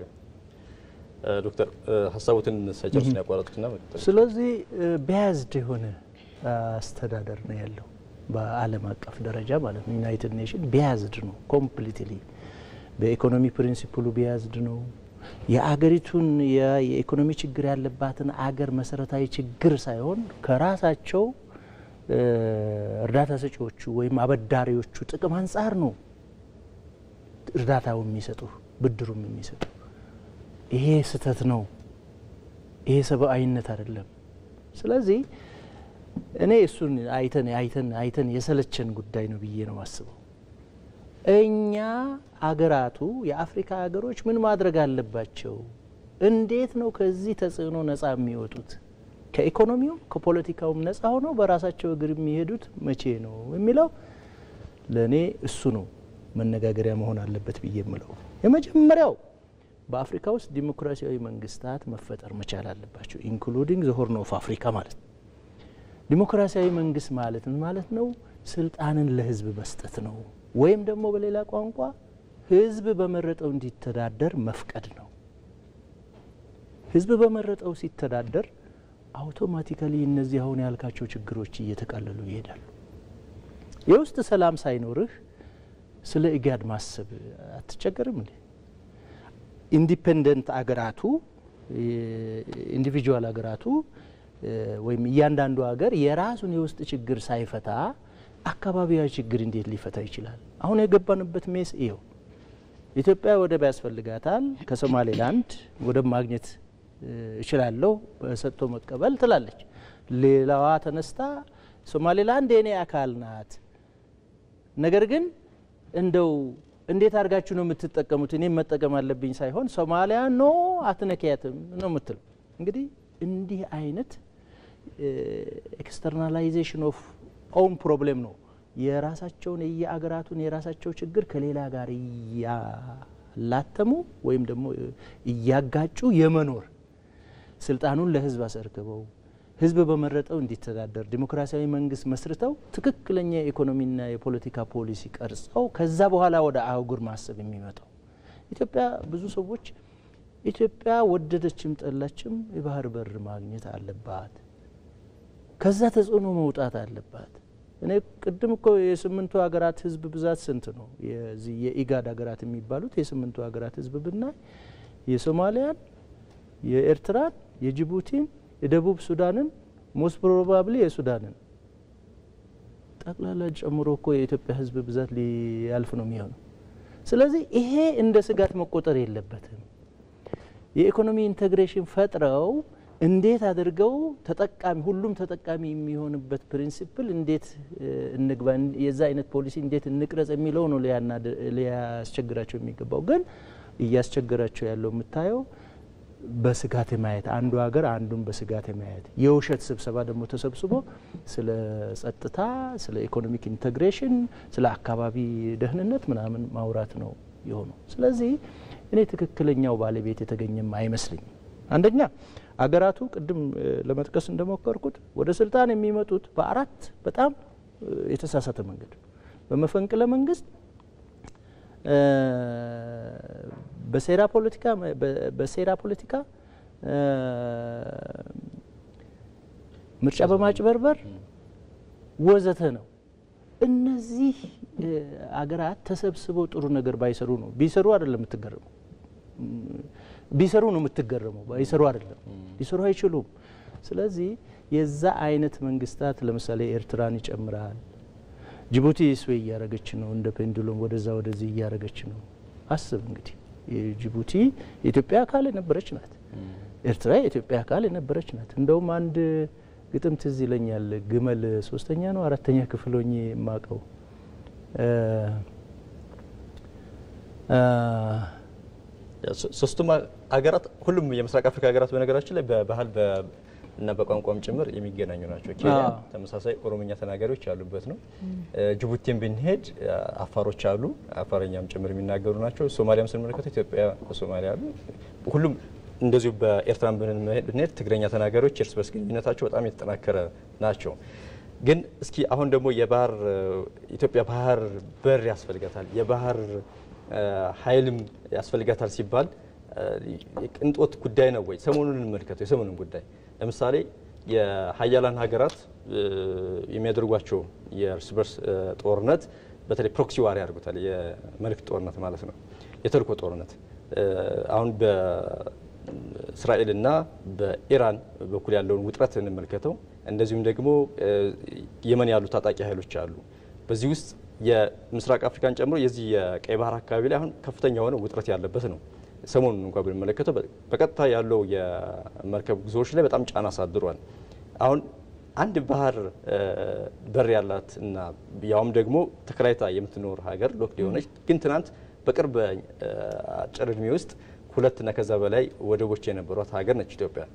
ዶክተር ሀሳቡትን ሳይጨርስ ነው ያቋረጡትና ስለዚህ በያዝድ የሆነ አስተዳደር ነው ያለው በዓለም አቀፍ ደረጃ ማለት ነው። ዩናይትድ ኔሽን ቢያዝድ ነው ኮምፕሊትሊ በኢኮኖሚ ፕሪንሲፕሉ ቢያዝድ ነው። የአገሪቱን የኢኮኖሚ ችግር ያለባትን አገር መሰረታዊ ችግር ሳይሆን ከራሳቸው እርዳታ ሰጪዎቹ ወይም አበዳሪዎቹ ጥቅም አንጻር ነው እርዳታው የሚሰጡ ብድሩም የሚሰጡ። ይሄ ስህተት ነው። ይሄ ሰብአዊነት አይደለም። ስለዚህ እኔ እሱን አይተን አይተን አይተን የሰለቸን ጉዳይ ነው ብዬ ነው ማስበው። እኛ አገራቱ የአፍሪካ ሀገሮች ምን ማድረግ አለባቸው? እንዴት ነው ከዚህ ተጽዕኖ ነጻ የሚወጡት? ከኢኮኖሚውም ከፖለቲካውም ነጻ ሆነው በራሳቸው እግር የሚሄዱት መቼ ነው የሚለው ለእኔ እሱ ነው መነጋገሪያ መሆን አለበት ብዬ የምለው። የመጀመሪያው በአፍሪካ ውስጥ ዲሞክራሲያዊ መንግስታት መፈጠር መቻል አለባቸው፣ ኢንክሉዲንግ ዘ ሆርን ኦፍ አፍሪካ ማለት ነው። ዲሞክራሲያዊ መንግስት ማለት ምን ማለት ነው? ስልጣንን ለህዝብ መስጠት ነው። ወይም ደግሞ በሌላ ቋንቋ ህዝብ በመረጠው እንዲተዳደር መፍቀድ ነው። ህዝብ በመረጠው ሲተዳደር አውቶማቲካሊ እነዚህ አሁን ያልካቸው ችግሮች እየተቃለሉ ይሄዳሉ። የውስጥ ሰላም ሳይኖርህ ስለ ኢጋድ ማሰብ አትቸገርም እንዴ? ኢንዲፔንደንት አገራቱ ኢንዲቪጁዋል አገራቱ ወይም እያንዳንዱ ሀገር የራሱን የውስጥ ችግር ሳይፈታ አካባቢያዊ ችግር እንዴት ሊፈታ ይችላል? አሁን የገባንበት ሜስ ይኸው። ኢትዮጵያ ወደብ ያስፈልጋታል። ከሶማሌላንድ ወደብ ማግኘት እችላለሁ በሰጥቶ መቀበል ትላለች። ሌላዋ ተነስታ ሶማሌላንድ የኔ አካል ናት፣ ነገር ግን እንደው እንዴት አድርጋችሁ ነው የምትጠቀሙት? እኔም መጠቀም አለብኝ ሳይሆን ሶማሊያ ኖ አትነኪያትም ነው የምትለው። እንግዲህ እንዲህ አይነት ኤክስተርናላይዜሽን ኦፍ ኦውን ፕሮብሌም ነው። የራሳቸውን የየአገራቱን የራሳቸው ችግር ከሌላ ጋር እያላተሙ ወይም ደግሞ እያጋጩ የመኖር ስልጣኑን ለህዝብ አስረክበው ህዝብ በመረጠው እንዲተዳደር ዲሞክራሲያዊ መንግስት መስርተው ትክክለኛ የኢኮኖሚና የፖለቲካ ፖሊሲ ቀርጸው ከዛ በኋላ ወደ አህጉር ማሰብ የሚመጣው ኢትዮጵያ ብዙ ሰዎች ኢትዮጵያ ወደደችም ጠላችም የባህር በር ማግኘት አለባት፣ ከዛ ተጽዕኖ መውጣት አለባት። እኔ ቅድም እኮ የስምንቱ ሀገራት ህዝብ ብዛት ስንት ነው? የዚህ የኢጋድ ሀገራት የሚባሉት የስምንቱ ሀገራት ህዝብ ብናይ የሶማሊያን፣ የኤርትራን፣ የጅቡቲን፣ የደቡብ ሱዳንን ሞስት ፕሮባብሊ የሱዳንን ጠቅላላ ጨምሮ እኮ የኢትዮጵያ ህዝብ ብዛት ሊያልፍ ነው የሚሆነው። ስለዚህ ይሄ እንደ ስጋት መቆጠር የለበትም። የኢኮኖሚ ኢንቴግሬሽን ፈጥረው እንዴት አድርገው ተጠቃሚ ሁሉም ተጠቃሚ የሚሆንበት ፕሪንሲፕል እንዴት እንግባ፣ የዛ አይነት ፖሊሲ እንዴት እንቅረጽ የሚለው ነው ሊያስቸግራቸው የሚገባው። ግን እያስቸገራቸው ያለው የምታየው በስጋት የማየት አንዱ ሀገር አንዱን በስጋት የማየት የውሸት ስብሰባ ደግሞ ተሰብስቦ ስለ ጸጥታ፣ ስለ ኢኮኖሚክ ኢንቴግሬሽን፣ ስለ አካባቢ ደህንነት ምናምን ማውራት ነው የሆነው። ስለዚህ እኔ ትክክለኛው ባለቤት የተገኘም አይመስልኝም። አንደኛ አገራቱ ቅድም ለመጥቀስ እንደሞከርኩት ወደ ስልጣን የሚመጡት በአራት በጣም የተሳሳተ መንገድ በመፈንቅለ መንግስት፣ በሴራ ፖለቲካ በሴራ ፖለቲካ ምርጫ በማጭበርበር ወዘተ ነው። እነዚህ አገራት ተሰብስበው ጥሩ ነገር ባይሰሩ ነው። ቢሰሩ አይደለም የምትገረመው ቢሰሩ ነው የምትገረመው። ባይሰሩ አይደለም፣ ሊሰሩ አይችሉም። ስለዚህ የዛ አይነት መንግስታት ለምሳሌ ኤርትራን ይጨምራል። ጅቡቲ ስዌ እያረገች ነው፣ እንደ ፔንዱሎም ወደዛ ወደዚህ እያረገች ነው። አስብ እንግዲህ ጅቡቲ የኢትዮጵያ አካል የነበረች ናት። ኤርትራ የኢትዮጵያ አካል የነበረች ናት። እንደውም አንድ ግጥም ትዝ ይለኛል። ግመል ሶስተኛ ነው አራተኛ ክፍል ሆኜ የማቀው ሶስቱም ሀገራት ሁሉም የምስራቅ አፍሪካ ሀገራት በነገራችን ላይ በባህል እና በቋንቋም ጭምር የሚገናኙ ናቸው። ኬንያ ተመሳሳይ ኦሮምኛ ተናጋሪዎች ያሉበት ነው። ጅቡቲን ብንሄድ አፋሮች አሉ፣ አፋረኛም ጭምር የሚናገሩ ናቸው። ሶማሊያም ስንመለከተው ኢትዮጵያ፣ ሶማሊያ አሉ። ሁሉም እንደዚሁ በኤርትራን ብንሄድ ትግረኛ ተናጋሪዎች እርስ በርስ ግንኙነታቸው በጣም የተጠናከረ ናቸው። ግን እስኪ አሁን ደግሞ የባህር ኢትዮጵያ ባህር በር ያስፈልጋታል የባህር ኃይልም ያስፈልጋታል ሲባል የቅንጦት ጉዳይ ነው ወይ? ሰሞኑን እንመልከተው። የሰሞኑን ጉዳይ ለምሳሌ የሀያላን ሀገራት የሚያደርጓቸው የእርስ በርስ ጦርነት በተለይ ፕሮክሲ ዋር ያደርጉታል። የመልእክት ጦርነት ማለት ነው፣ የተልእኮ ጦርነት አሁን በእስራኤልና በኢራን በኩል ያለውን ውጥረት እንመልከተው። እንደዚሁም ደግሞ የመን ያሉ ታጣቂ ኃይሎች አሉ። በዚህ ውስጥ የምስራቅ አፍሪካን ጨምሮ የዚህ የቀይ ባህር አካባቢ ላይ አሁን ከፍተኛ የሆነ ውጥረት ያለበት ነው። ሰሞኑን እንኳ ብንመለከተው በቀጥታ ያለው የመርከብ ጉዞዎች ላይ በጣም ጫና አሳድሯል። አሁን አንድ ባህር በር ያላት እና ያውም ደግሞ ተከራይታ የምትኖር ሀገር ሎክድ የሆነች ግን ትናንት በቅርብ አጭር እድሜ ውስጥ ሁለትና ከዛ በላይ ወደቦች የነበሯት ሀገር ነች ኢትዮጵያ።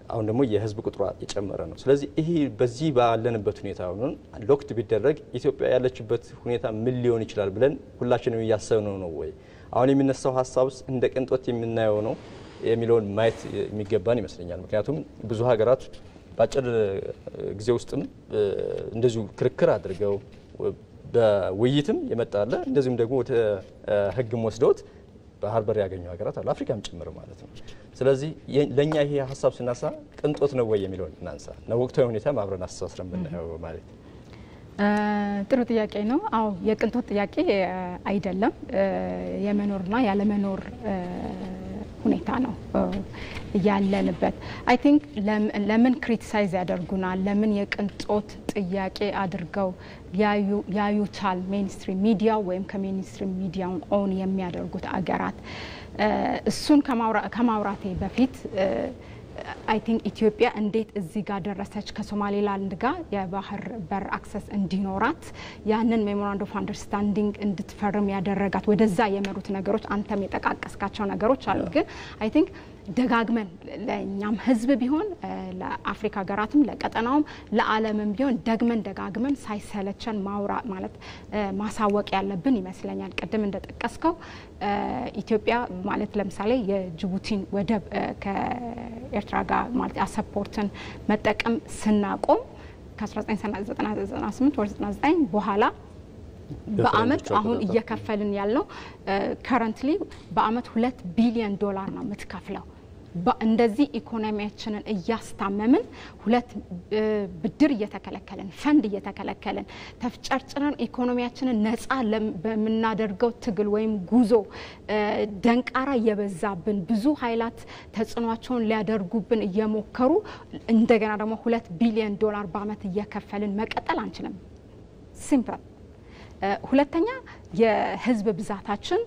አሁን ደግሞ የህዝብ ቁጥሯ የጨመረ ነው። ስለዚህ ይሄ በዚህ ባለንበት ሁኔታ ሆኖ ሎክት ቢደረግ ኢትዮጵያ ያለችበት ሁኔታ ምን ሊሆን ይችላል ብለን ሁላችንም እያሰብነው ነው ወይ? አሁን የሚነሳው ሀሳብስ እንደ ቅንጦት የምናየው ነው የሚለውን ማየት የሚገባን ይመስለኛል። ምክንያቱም ብዙ ሀገራት በአጭር ጊዜ ውስጥም እንደዚሁ ክርክር አድርገው በውይይትም የመጣለ እንደዚሁም ደግሞ ወደ ህግም ወስደውት ባህር በር ያገኙ ሀገራት አሉ፣ አፍሪካም ጭምር ማለት ነው። ስለዚህ ለእኛ ይሄ ሀሳብ ስናሳ ቅንጦት ነው ወይ የሚለውን እናንሳ ነው ወቅታዊ ሁኔታ አብረን አስተሳስረን ብናየው ማለት ጥሩ ጥያቄ ነው። አዎ የቅንጦት ጥያቄ አይደለም፣ የመኖርና ያለመኖር ሁኔታ ነው ያለንበት። አይ ቲንክ ለምን ክሪቲሳይዝ ያደርጉናል? ለምን የቅንጦት ጥያቄ አድርገው ያዩታል? ሜንስትሪም ሚዲያው ወይም ከሜንስትሪም ሚዲያውን ኦን የሚያደርጉት አገራት እሱን ከማውራቴ በፊት አይ ቲንክ ኢትዮጵያ እንዴት እዚህ ጋር ደረሰች? ከሶማሌላንድ ጋር የባህር በር አክሰስ እንዲኖራት ያንን ሜሞራንድ ኦፍ አንደርስታንዲንግ እንድትፈርም ያደረጋት ወደዛ የመሩት ነገሮች አንተም የጠቃቀስካቸው ነገሮች አሉ። ግን አይ ቲንክ ደጋግመን ለእኛም ህዝብ ቢሆን ለአፍሪካ ሀገራትም ለቀጠናውም ለዓለምም ቢሆን ደግመን ደጋግመን ሳይሰለቸን ማውራ ማለት ማሳወቅ ያለብን ይመስለኛል። ቅድም እንደጠቀስከው ኢትዮጵያ ማለት ለምሳሌ የጅቡቲን ወደብ ከኤርትራ ጋር ማለት አሰፖርትን መጠቀም ስናቆም ከ1998 ወደ 99 በኋላ በአመት አሁን እየከፈልን ያልነው ከረንትሊ በአመት ሁለት ቢሊዮን ዶላር ነው የምትከፍለው። እንደዚህ ኢኮኖሚያችንን እያስታመምን ሁለት ብድር እየተከለከልን ፈንድ እየተከለከልን ተፍጨርጭረን ኢኮኖሚያችንን ነፃ በምናደርገው ትግል ወይም ጉዞ ደንቃራ እየበዛብን ብዙ ኃይላት ተጽዕኗቸውን ሊያደርጉብን እየሞከሩ እንደገና ደግሞ ሁለት ቢሊዮን ዶላር በአመት እየከፈልን መቀጠል አንችልም። ሲምፕል ሁለተኛ የህዝብ ብዛታችን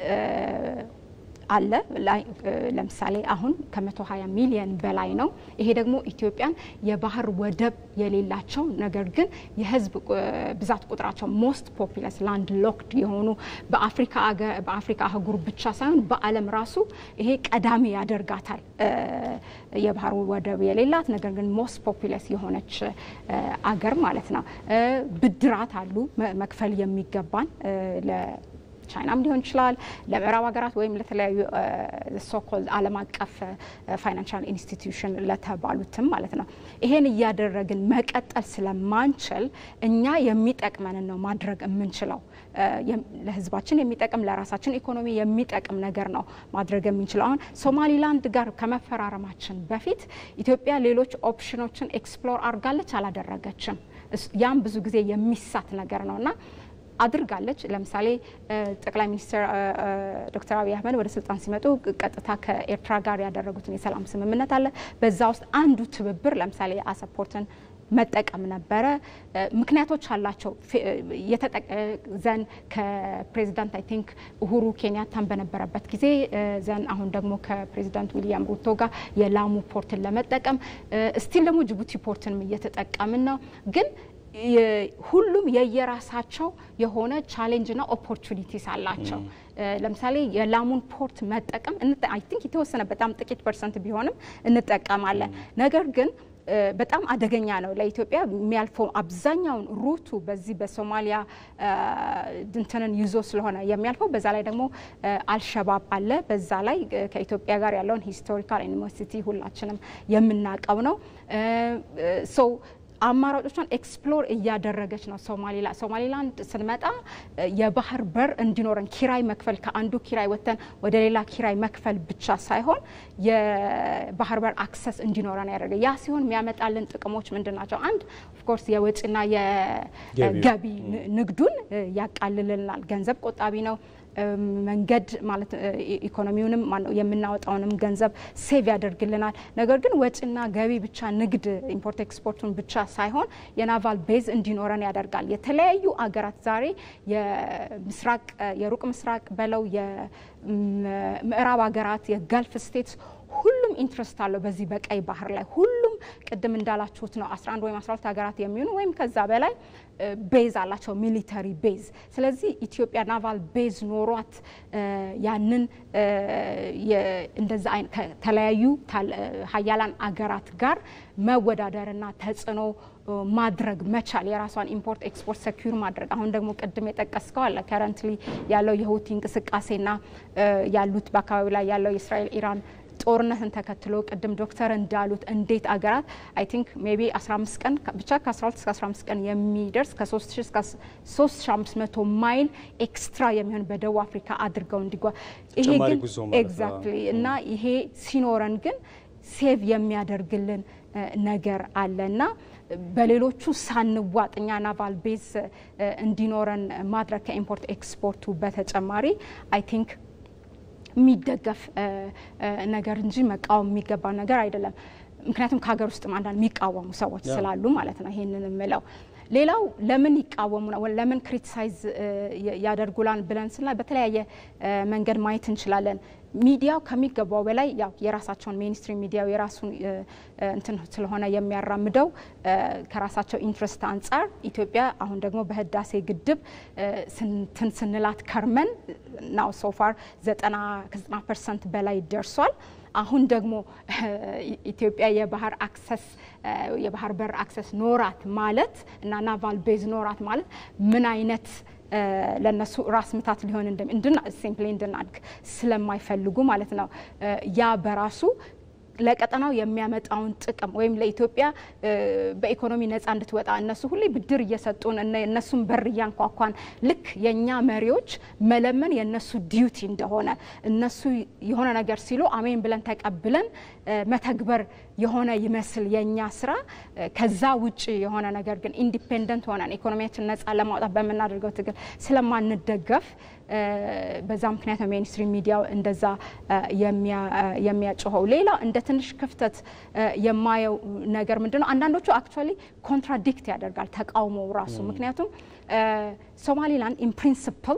አለ። ለምሳሌ አሁን ከ120 ሚሊዮን በላይ ነው። ይሄ ደግሞ ኢትዮጵያን የባህር ወደብ የሌላቸው ነገር ግን የህዝብ ብዛት ቁጥራቸው ሞስት ፖፒለስ ላንድ ሎክድ የሆኑ በአፍሪካ አህጉር ብቻ ሳይሆን በዓለም ራሱ ይሄ ቀዳሚ ያደርጋታል። የባህር ወደብ የሌላት ነገር ግን ሞስት ፖፒለስ የሆነች አገር ማለት ነው። ብድራት አሉ መክፈል የሚገባን ቻይናም ሊሆን ይችላል ለምዕራብ ሀገራት ወይም ለተለያዩ ሶኮልድ ዓለም አቀፍ ፋይናንሻል ኢንስቲትዩሽን ለተባሉትም ማለት ነው። ይሄን እያደረግን መቀጠል ስለማንችል እኛ የሚጠቅመንን ነው ማድረግ የምንችለው። ለህዝባችን የሚጠቅም ለራሳችን ኢኮኖሚ የሚጠቅም ነገር ነው ማድረግ የምንችለው። አሁን ሶማሊላንድ ጋር ከመፈራረማችን በፊት ኢትዮጵያ ሌሎች ኦፕሽኖችን ኤክስፕሎር አድርጋለች አላደረገችም? ያም ብዙ ጊዜ የሚሳት ነገር ነው እና አድርጋለች። ለምሳሌ ጠቅላይ ሚኒስትር ዶክተር አብይ አህመድ ወደ ስልጣን ሲመጡ ቀጥታ ከኤርትራ ጋር ያደረጉትን የሰላም ስምምነት አለ። በዛ ውስጥ አንዱ ትብብር ለምሳሌ አሰፖርትን መጠቀም ነበረ። ምክንያቶች አላቸው። ዘን ከፕሬዚዳንት አይ ቲንክ ኡሁሩ ኬንያታን በነበረበት ጊዜ ዘን አሁን ደግሞ ከፕሬዚዳንት ዊሊያም ሩቶ ጋር የላሙ ፖርትን ለመጠቀም ስቲል ደግሞ ጅቡቲ ፖርትንም እየተጠቀምን ነው ግን ሁሉም የየራሳቸው የሆነ ቻሌንጅና ኦፖርቹኒቲስ አላቸው። ለምሳሌ የላሙን ፖርት መጠቀም አይ ቲንክ የተወሰነ በጣም ጥቂት ፐርሰንት ቢሆንም እንጠቀማለን። ነገር ግን በጣም አደገኛ ነው ለኢትዮጵያ የሚያልፈው አብዛኛውን ሩቱ በዚህ በሶማሊያ ድንትንን ይዞ ስለሆነ የሚያልፈው በዛ ላይ ደግሞ አልሸባብ አለ። በዛ ላይ ከኢትዮጵያ ጋር ያለውን ሂስቶሪካል ዩኒቨርሲቲ ሁላችንም የምናውቀው ነው ሰው አማራጮቿን ኤክስፕሎር እያደረገች ነው። ሶማሌላ ሶማሌላንድ ስንመጣ የባህር በር እንዲኖረን ኪራይ መክፈል ከአንዱ ኪራይ ወጥተን ወደ ሌላ ኪራይ መክፈል ብቻ ሳይሆን የባህር በር አክሰስ እንዲኖረን ያደረገ ያ ሲሆን የሚያመጣልን ጥቅሞች ምንድን ናቸው? አንድ ኦፍኮርስ የወጪና የገቢ ንግዱን ያቃልልናል። ገንዘብ ቆጣቢ ነው። መንገድ ማለት ኢኮኖሚውንም የምናወጣውንም ገንዘብ ሴቭ ያደርግልናል። ነገር ግን ወጪና ገቢ ብቻ ንግድ ኢምፖርት ኤክስፖርቱን ብቻ ሳይሆን የናቫል ቤዝ እንዲኖረን ያደርጋል። የተለያዩ አገራት ዛሬ የምስራቅ የሩቅ ምስራቅ በለው የምዕራብ ሀገራት የጋልፍ ስቴትስ ሁሉም ኢንትረስት አለው በዚህ በቀይ ባህር ላይ ሁሉም ቅድም እንዳላችሁት ነው 11 ወይም 12 ሀገራት የሚሆኑ ወይም ከዛ በላይ ቤዝ አላቸው ሚሊተሪ ቤዝ። ስለዚህ ኢትዮጵያ ናቫል ቤዝ ኖሯት ያንን እንደዛ ከተለያዩ ሀያላን አገራት ጋር መወዳደርና ተጽዕኖ ማድረግ መቻል የራሷን ኢምፖርት ኤክስፖርት ሰኪዩር ማድረግ አሁን ደግሞ ቅድም የጠቀስከው አለ ከረንትሊ ያለው የሁቲ እንቅስቃሴና ያሉት በአካባቢ ላይ ያለው የእስራኤል ኢራን ጦርነትን ተከትሎ ቅድም ዶክተር እንዳሉት እንዴት አገራት አይ ቲንክ ሜቢ 15 ቀን ብቻ ከ12 እስከ 15 ቀን የሚደርስ ከ3000 እስከ 3500 ማይል ኤክስትራ የሚሆን በደቡብ አፍሪካ አድርገው እንዲጓ ይሄ ግን ኤግዛክትሊ እና ይሄ ሲኖረን ግን ሴቭ የሚያደርግልን ነገር አለ እና በሌሎቹ ሳንዋጥ እኛ ናቫል ቤዝ እንዲኖረን ማድረግ ከኢምፖርት ኤክስፖርቱ በተጨማሪ አይ ቲንክ የሚደገፍ ነገር እንጂ መቃወም የሚገባ ነገር አይደለም። ምክንያቱም ከሀገር ውስጥ አንዳንድ የሚቃወሙ ሰዎች ስላሉ ማለት ነው ይሄንን የምለው። ሌላው ለምን ይቃወሙ ነው ለምን ክሪቲሳይዝ ያደርጉላን ብለን ስናይ በተለያየ መንገድ ማየት እንችላለን። ሚዲያው ከሚገባው በላይ ያው የራሳቸውን ሜንስትሪም ሚዲያው የራሱን እንትን ስለሆነ የሚያራምደው ከራሳቸው ኢንትረስት አንጻር ኢትዮጵያ አሁን ደግሞ በህዳሴ ግድብ ስንትን ስንላት ከርመን ናው ሶፋር ዘጠና ከዘጠና ፐርሰንት በላይ ደርሷል። አሁን ደግሞ ኢትዮጵያ የባህር አክሰስ የባህር በር አክሰስ ኖራት ማለት እና ናቫል ቤዝ ኖራት ማለት ምን አይነት ለነሱ ራስ ምታት ሊሆን እንድና ሲምፕሊ እንድናድግ ስለማይፈልጉ ማለት ነው። ያ በራሱ ለቀጠናው የሚያመጣውን ጥቅም ወይም ለኢትዮጵያ በኢኮኖሚ ነጻ እንድትወጣ እነሱ ሁሌ ብድር እየሰጡን እነሱን በር እያንኳኳን ልክ የእኛ መሪዎች መለመን የእነሱ ዲዩቲ እንደሆነ እነሱ የሆነ ነገር ሲሉ አሜን ብለን ተቀብለን መተግበር የሆነ ይመስል የእኛ ስራ ከዛ ውጭ የሆነ ነገር ግን ኢንዲፔንደንት ሆነን ኢኮኖሚያችን ነጻ ለማውጣት በምናደርገው ትግል ስለማንደገፍ በዛ ምክንያት ነው ሜንስትሪም ሚዲያው እንደዛ የሚያጮኸው። ሌላ እንደ ትንሽ ክፍተት የማየው ነገር ምንድን ነው? አንዳንዶቹ አክቹዋሊ ኮንትራዲክት ያደርጋል ተቃውሞው ራሱ። ምክንያቱም ሶማሊላንድ ኢን ፕሪንስፕል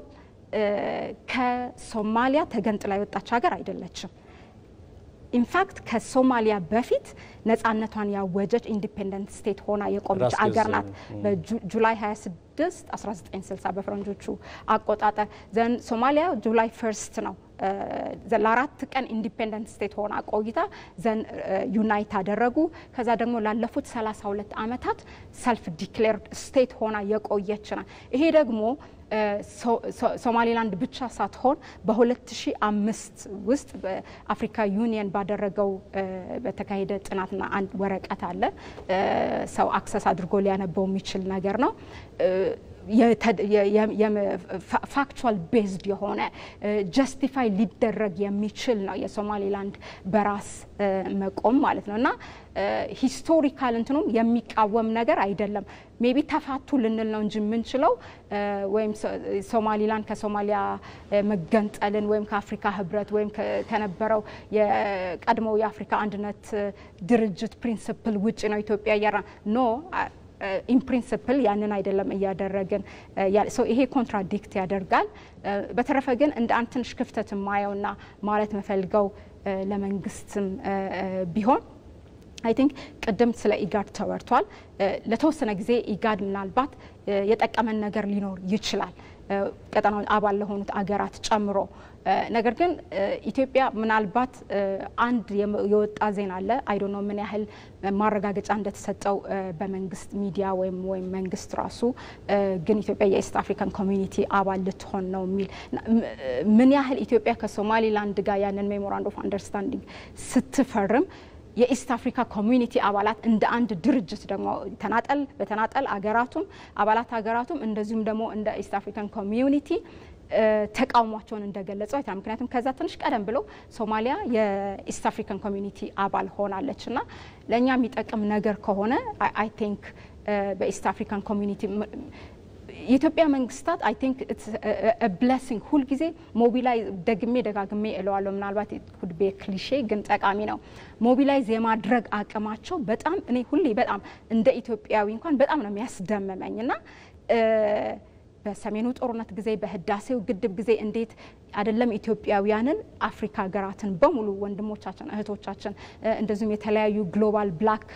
ከሶማሊያ ተገንጥላ የወጣች ሀገር አይደለችም። ኢንፋክት ከሶማሊያ በፊት ነጻነቷን ያወጀች ኢንዲፔንደንት ስቴት ሆና የቆመች አገር ናት። በጁላይ 26 1960 በፈረንጆቹ አቆጣጠር ዘን ሶማሊያ ጁላይ ፈርስት ነው ለአራት ቀን ኢንዲፔንደንት ስቴት ሆና ቆይታ ዘን ዩናይት አደረጉ። ከዛ ደግሞ ላለፉት 32 ዓመታት ሰልፍ ዲክሌርድ ስቴት ሆና የቆየች ናት። ይሄ ደግሞ ሶማሌላንድ ብቻ ሳትሆን በ2005 ውስጥ በአፍሪካ ዩኒየን ባደረገው በተካሄደ ጥናትና አንድ ወረቀት አለ ሰው አክሰስ አድርጎ ሊያነበው የሚችል ነገር ነው። ፋክቹዋል ቤዝድ የሆነ ጀስቲፋይ ሊደረግ የሚችል ነው የሶማሌላንድ በራስ መቆም ማለት ነው እና ሂስቶሪካል እንትኑም የሚቃወም ነገር አይደለም። ሜቢ ተፋቱ ልንል ነው እንጂ የምንችለው ወይም ሶማሊላንድ ከሶማሊያ መገንጠልን ወይም ከአፍሪካ ህብረት ወይም ከነበረው የቀድሞው የአፍሪካ አንድነት ድርጅት ፕሪንስፕል ውጭ ነው ኢትዮጵያ እያራ ኖ ኢን ፕሪንስፕል ያንን አይደለም እያደረግን ይሄ ኮንትራዲክት ያደርጋል። በተረፈ ግን እንደ አንድ ትንሽ ክፍተት የማየውና ማለት መፈልገው ለመንግስትም ቢሆን አይ ቲንክ ቅድም ስለ ኢጋድ ተወርቷል። ለተወሰነ ጊዜ ኢጋድ ምናልባት የጠቀመን ነገር ሊኖር ይችላል ቀጠናው አባል ለሆኑት አገራት ጨምሮ። ነገር ግን ኢትዮጵያ ምናልባት አንድ የወጣ ዜና አለ አይዶ ነው ምን ያህል ማረጋገጫ እንደተሰጠው በመንግስት ሚዲያ ወይም ወይም መንግስት ራሱ ግን ኢትዮጵያ የኢስት አፍሪካን ኮሚኒቲ አባል ልትሆን ነው የሚል ምን ያህል ኢትዮጵያ ከሶማሊላንድ ጋር ያንን ሜሞራንድ ኦፍ አንደርስታንዲንግ ስትፈርም የኢስት አፍሪካ ኮሚኒቲ አባላት እንደ አንድ ድርጅት ደግሞ ተናጠል በተናጠል አገራቱም አባላት ሀገራቱም እንደዚሁም ደግሞ እንደ ኢስት አፍሪካን ኮሚዩኒቲ ተቃውሟቸውን እንደገለጹ አይተናል። ምክንያቱም ከዛ ትንሽ ቀደም ብሎ ሶማሊያ የኢስት አፍሪካን ኮሚኒቲ አባል ሆናለች እና ለእኛ የሚጠቅም ነገር ከሆነ አይ ቲንክ በኢስት አፍሪካን ኮሚኒቲ የኢትዮጵያ መንግስታት አይ ቲንክ ብለሲንግ ሁልጊዜ ሞቢላይዝ ደግሜ ደጋግሜ እለዋለሁ። ምናልባት ኩድ ቤ ክሊሼ ግን ጠቃሚ ነው። ሞቢላይዝ የማድረግ አቅማቸው በጣም እኔ ሁሌ በጣም እንደ ኢትዮጵያዊ እንኳን በጣም ነው የሚያስደምመኝ እና በሰሜኑ ጦርነት ጊዜ በህዳሴው ግድብ ጊዜ እንዴት አይደለም ኢትዮጵያውያንን አፍሪካ ሀገራትን በሙሉ ወንድሞቻችን እህቶቻችን እንደዚሁም የተለያዩ ግሎባል ብላክ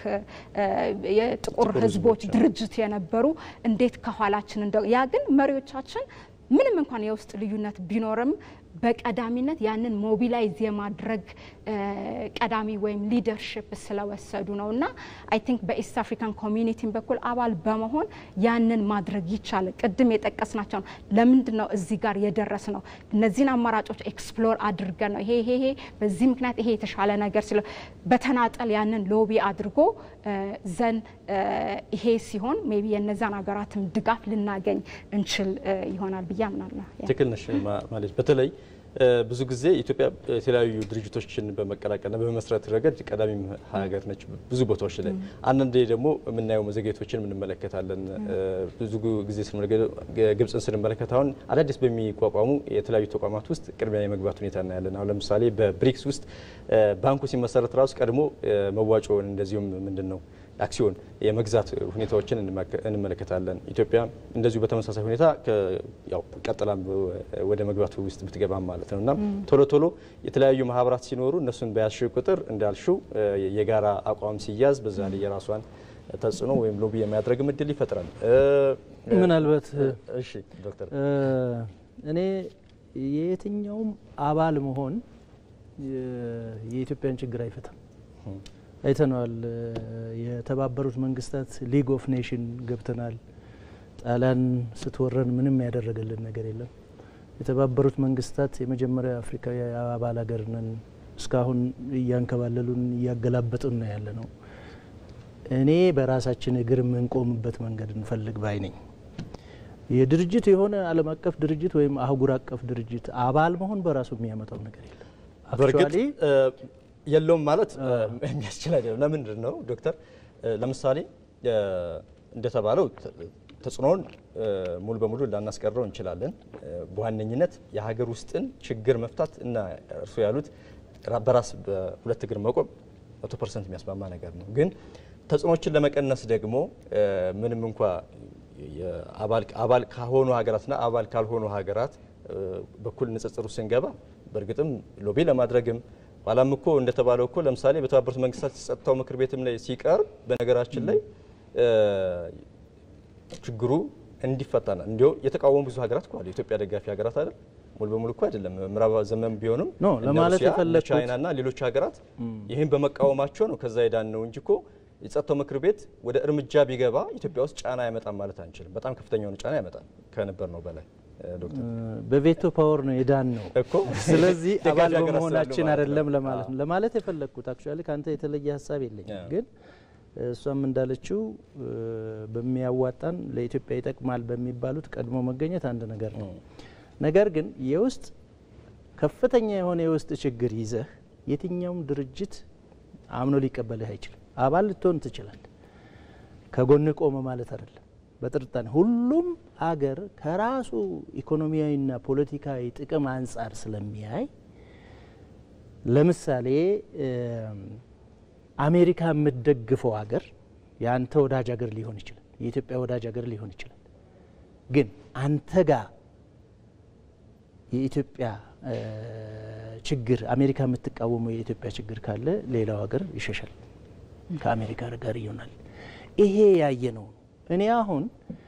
የጥቁር ህዝቦች ድርጅት የነበሩ እንዴት ከኋላችን እንደ ያ ግን መሪዎቻችን ምንም እንኳን የውስጥ ልዩነት ቢኖርም በቀዳሚነት ያንን ሞቢላይዝ የማድረግ ቀዳሚ ወይም ሊደርሽፕ ስለወሰዱ ነው እና አይ ቲንክ በኢስት አፍሪካን ኮሚኒቲን በኩል አባል በመሆን ያንን ማድረግ ይቻላል። ቅድም የጠቀስናቸው ነው። ለምንድን ነው እዚህ ጋር የደረስ ነው? እነዚህን አማራጮች ኤክስፕሎር አድርገን ነው ይሄ ይሄ ይሄ በዚህ ምክንያት ይሄ የተሻለ ነገር ስለ በተናጠል ያንን ሎቢ አድርጎ ዘን ይሄ ሲሆን ሜይ ቢ የነዛን ሀገራትም ድጋፍ ልናገኝ እንችል ይሆናል ብዬ አምናለሁ። ትክክል ነሽ ማለት በተለይ ብዙ ጊዜ ኢትዮጵያ የተለያዩ ድርጅቶችን በመቀላቀልና በመመስረት ረገድ ቀዳሚም ሀገር ነች ብዙ ቦታዎች ላይ። አንዳንዴ ደግሞ የምናየው መዘግየቶችን እንመለከታለን። ብዙ ጊዜ ግብፅን ስንመለከት አሁን አዳዲስ በሚቋቋሙ የተለያዩ ተቋማት ውስጥ ቅድሚያ የመግባት ሁኔታ እናያለን። አሁን ለምሳሌ በብሪክስ ውስጥ ባንኩ ሲመሰረት ራሱ ቀድሞ መዋጮውን እንደዚሁም ምንድን ነው አክሲዮን የመግዛት ሁኔታዎችን እንመለከታለን። ኢትዮጵያ እንደዚሁ በተመሳሳይ ሁኔታ ያው ቀጥላ ወደ መግባቱ ውስጥ ብትገባም ማለት ነው እና ቶሎ ቶሎ የተለያዩ ማህበራት ሲኖሩ እነሱን በያዝሽው ቁጥር እንዳልሽው የጋራ አቋም ሲያዝ በዛ ላይ የራሷን ተጽዕኖ ወይም ሎቢ የሚያደርግ እድል ይፈጥራል። ምናልባት እሺ ዶክተር እኔ የየትኛውም አባል መሆን የኢትዮጵያን ችግር አይፈታም። አይተነዋል። የተባበሩት መንግስታት ሊግ ኦፍ ኔሽን ገብተናል። ጣሊያን ስትወረን ምንም ያደረገልን ነገር የለም። የተባበሩት መንግስታት የመጀመሪያ አፍሪካዊ አባል ሀገር ነን። እስካሁን እያንከባለሉን እያገላበጡን ነው ያለ ነው። እኔ በራሳችን እግር የምንቆምበት መንገድ እንፈልግ ባይ ነኝ። የድርጅት የሆነ ዓለም አቀፍ ድርጅት ወይም አህጉር አቀፍ ድርጅት አባል መሆን በራሱ የሚያመጣው ነገር የለም። በእርግጥ የለውም ማለት የሚያስችል አይደለም። ለምንድን ነው ዶክተር? ለምሳሌ እንደተባለው ተጽዕኖውን ሙሉ በሙሉ ላናስቀረው እንችላለን። በዋነኝነት የሀገር ውስጥን ችግር መፍታት እና እርሱ ያሉት በራስ በሁለት እግር መቆም መቶ ፐርሰንት የሚያስማማ ነገር ነው። ግን ተጽዕኖችን ለመቀነስ ደግሞ ምንም እንኳ አባል ከሆኑ ሀገራትና አባል ካልሆኑ ሀገራት በኩል ንጽጽሩ ስንገባ በእርግጥም ሎቢ ለማድረግም ኋላም እኮ እንደተባለው እኮ ለምሳሌ በተባበሩት መንግስታት የጸጥታው ምክር ቤትም ላይ ሲቀርብ በነገራችን ላይ ችግሩ እንዲፈታና እንዲሁ የተቃወሙ ብዙ ሀገራት እኮ አሉ። የኢትዮጵያ ደጋፊ ሀገራት አይደል? ሙሉ በሙሉ እኮ አይደለም። ምዕራብ ዘመን ቢሆንም ኖ ለማለት የፈለግኩት ቻይናና ሌሎች ሀገራት ይህን በመቃወማቸው ነው ከዛ ሄዳን ነው እንጂ እኮ የጸጥታው ምክር ቤት ወደ እርምጃ ቢገባ ኢትዮጵያ ውስጥ ጫና ያመጣም ማለት አንችልም። በጣም ከፍተኛ የሆነ ጫና ያመጣል ከነበር ነው በላይ ዶክተር በቬቶ ፓወር ነው የዳን ነው እኮ ስለዚህ ደጋፊ አባል ሀገራት በመሆናችን ስላሉ ማለት አይደለም ነው። ለማለት ነው ለማለት የፈለግኩት አክቹዋሊ ከአንተ የተለየ ሀሳብ የለኝም አዎ። ግን እሷም እንዳለችው በሚያዋጣን ለኢትዮጵያ ይጠቅማል በሚባሉት ቀድሞ መገኘት አንድ ነገር ነው ነገር ግን የውስጥ ከፍተኛ የሆነ የውስጥ ችግር ይዘህ የትኛውም ድርጅት አምኖ ሊቀበልህ አይችልም አባል ልትሆን ትችላል ከጎን ቆመ ማለት አይደለም በጥርጣሬ ሁሉም አገር ከራሱ ኢኮኖሚያዊና ፖለቲካዊ ጥቅም አንጻር ስለሚያይ ለምሳሌ እም፣ አሜሪካ የምትደግፈው ሀገር የአንተ ወዳጅ ሀገር ሊሆን ይችላል የኢትዮጵያ ወዳጅ ሀገር ሊሆን ይችላል ግን አንተ ጋር የኢትዮጵያ እ፣ ችግር አሜሪካ የምትቃወመው የኢትዮጵያ ችግር ካለ ሌላው ሀገር ይሸሻል ከአሜሪካ ጋር ይሆናል ይሄ ያየ ነው እኔ አሁን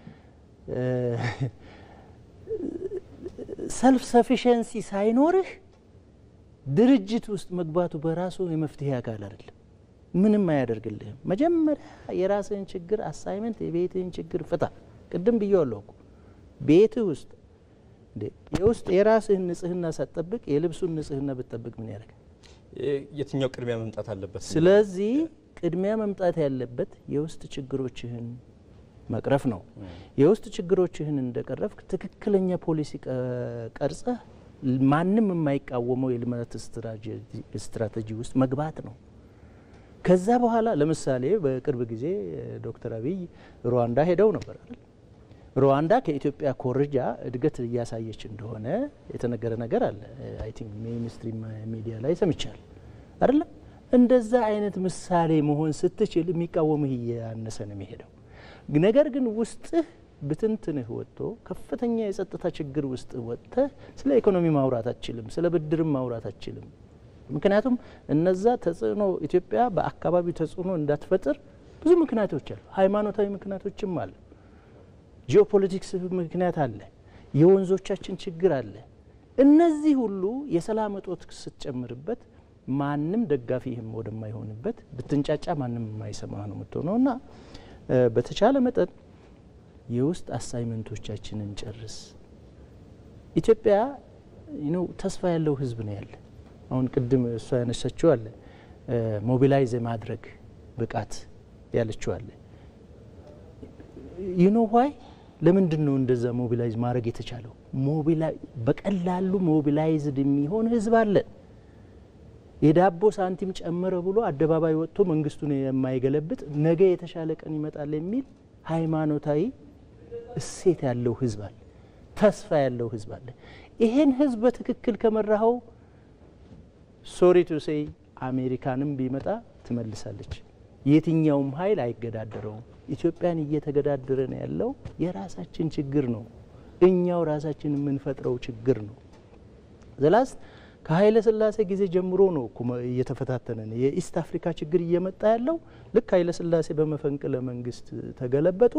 ሰልፍ ሰፊሸንሲ ሳይኖርህ ድርጅት ውስጥ መግባቱ በራሱ የመፍትሄ አካል አይደለም ምንም አያደርግልህም መጀመሪያ የራስህን ችግር አሳይመንት የቤትህን ችግር ፍታ ቅድም ብዬዋለሁ እኮ ቤትህ ውስጥ እንዴ የውስጥ የራስህን ንጽህና ሳትጠብቅ የልብሱን ንጽህና ብትጠብቅ ምን ያደርጋል የትኛው ቅድሚያ መምጣት አለበት? ስለዚህ ቅድሚያ መምጣት ያለበት የውስጥ ችግሮችህን መቅረፍ ነው። የውስጥ ችግሮችህን እንደቀረፍክ ትክክለኛ ፖሊሲ ቀ- ቀርጸህ ማንም የማይቃወመው የልማት ስትራቴጂ- ስትራቴጂ ውስጥ መግባት ነው። ከዛ በኋላ ለምሳሌ በቅርብ ጊዜ ዶክተር አብይ ሩዋንዳ ሄደው ነበር አይደል? ሩዋንዳ ከኢትዮጵያ ኮርጃ እድገት እያሳየች እንደሆነ የተነገረ ነገር አለ። አይ ቲንክ ሜይንስትሪም ሚዲያ ላይ ሰምቻል አይደለም። እንደዛ አይነት ምሳሌ መሆን ስትችል የሚቃወምህ እያነሰ ነው የሚሄደው። ነገር ግን ውስጥህ ብትንትንህ ወጥቶ ከፍተኛ የጸጥታ ችግር ውስጥ ወጥተህ ስለ ኢኮኖሚ ማውራት አትችልም፣ ስለ ብድርም ማውራት አትችልም። ምክንያቱም እነዛ ተጽዕኖ ኢትዮጵያ በአካባቢው ተጽዕኖ እንዳትፈጥር ብዙ ምክንያቶች አሉ። ሃይማኖታዊ ምክንያቶችም አለ። ጂኦፖለቲክስ ምክንያት አለ። የወንዞቻችን ችግር አለ። እነዚህ ሁሉ የሰላም እጦት ስትጨምርበት ማንም ደጋፊህም ወደማይሆንበት ብትንጫጫ ማንም የማይሰማ ነው የምትሆነው እና በተቻለ መጠን የውስጥ አሳይመንቶቻችንን ጨርስ። ኢትዮጵያ ነው ተስፋ ያለው ህዝብ ነው ያለ። አሁን ቅድም እሷ ያነሳችው አለ ሞቢላይዝ የማድረግ ብቃት ያለችው አለ ዩኖ ዋይ ለምንድን ነው እንደዛ ሞቢላይዝ ማድረግ የተቻለው? በቀላሉ ሞቢላይዝድ የሚሆን ህዝብ አለ። የዳቦ ሳንቲም ጨመረ ብሎ አደባባይ ወጥቶ መንግስቱን የማይገለብጥ ነገ የተሻለ ቀን ይመጣል የሚል ሃይማኖታዊ እሴት ያለው ህዝብ አለ። ተስፋ ያለው ህዝብ አለ። ይሄን ህዝብ በትክክል ከመራኸው ሶሪ ቱ ሴይ አሜሪካንም ቢመጣ ትመልሳለች። የትኛውም ኃይል አይገዳደረውም። ኢትዮጵያን እየተገዳደረ ነው ያለው የራሳችን ችግር ነው። እኛው ራሳችን የምንፈጥረው ችግር ነው። ዘላስት ከኃይለ ሥላሴ ጊዜ ጀምሮ ነው እየተፈታተነ ነው። የኢስት አፍሪካ ችግር እየመጣ ያለው ልክ ኃይለ ሥላሴ በመፈንቅለ መንግስት ተገለበጡ።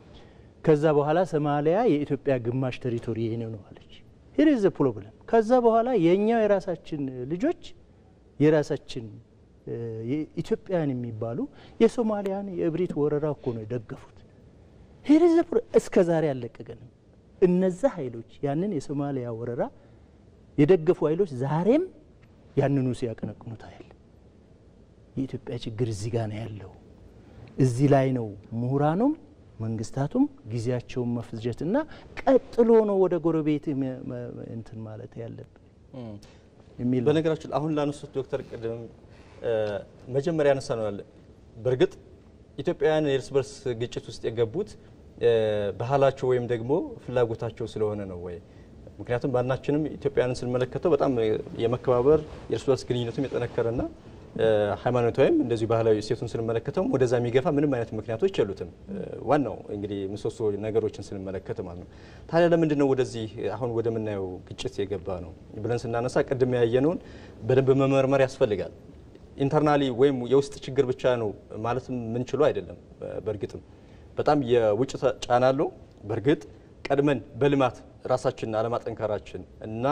ከዛ በኋላ ሶማሊያ የኢትዮጵያ ግማሽ ቴሪቶሪ የኔ ነው አለች። ሂር ኢዝ ፕሮብለም። ከዛ በኋላ የእኛው የራሳችን ልጆች የራሳችን ኢትዮጵያውያን የሚባሉ የሶማሊያን የእብሪት ወረራ እኮ ነው የደገፉት። ሂር ኢዝ እስከ ዛሬ አልለቀቀንም። እነዛ ኃይሎች ያንን የሶማሊያ ወረራ የደገፉ ኃይሎች ዛሬም ያንኑ ሲያቀነቅኑ ታያል። የኢትዮጵያ ችግር እዚህ ጋር ነው ያለው። እዚህ ላይ ነው ምሁራኑም መንግስታቱም ጊዜያቸውን መፍጀትና ቀጥሎ ነው ወደ ጎረቤት እንትን ማለት ያለብን የሚል በነገራችን አሁን ላነሱት ዶክተር ቅድም መጀመሪያ ያነሳ ነው ያለ በእርግጥ ኢትዮጵያውያን የእርስ በርስ ግጭት ውስጥ የገቡት ባህላቸው ወይም ደግሞ ፍላጎታቸው ስለሆነ ነው ወይ? ምክንያቱም ማናችንም ኢትዮጵያውያንን ስንመለከተው በጣም የመከባበር የእርስ በርስ ግንኙነቱም የጠነከረና ሃይማኖታዊም እንደዚሁ ባህላዊ እሴቱን ስንመለከተው ወደዛ የሚገፋ ምንም አይነት ምክንያቶች የሉትም። ዋናው እንግዲህ ምሰሶ ነገሮችን ስንመለከት ማለት ነው። ታዲያ ለምንድን ነው ወደዚህ አሁን ወደምናየው ግጭት የገባ ነው ብለን ስናነሳ ቅድም ያየነውን በደንብ መመርመር ያስፈልጋል። ኢንተርናሊ ወይም የውስጥ ችግር ብቻ ነው ማለት ምንችሉ አይደለም። በእርግጥም በጣም የውጭ ጫና አለው። በእርግጥ ቀድመን በልማት ራሳችንን አለማጠንከራችን እና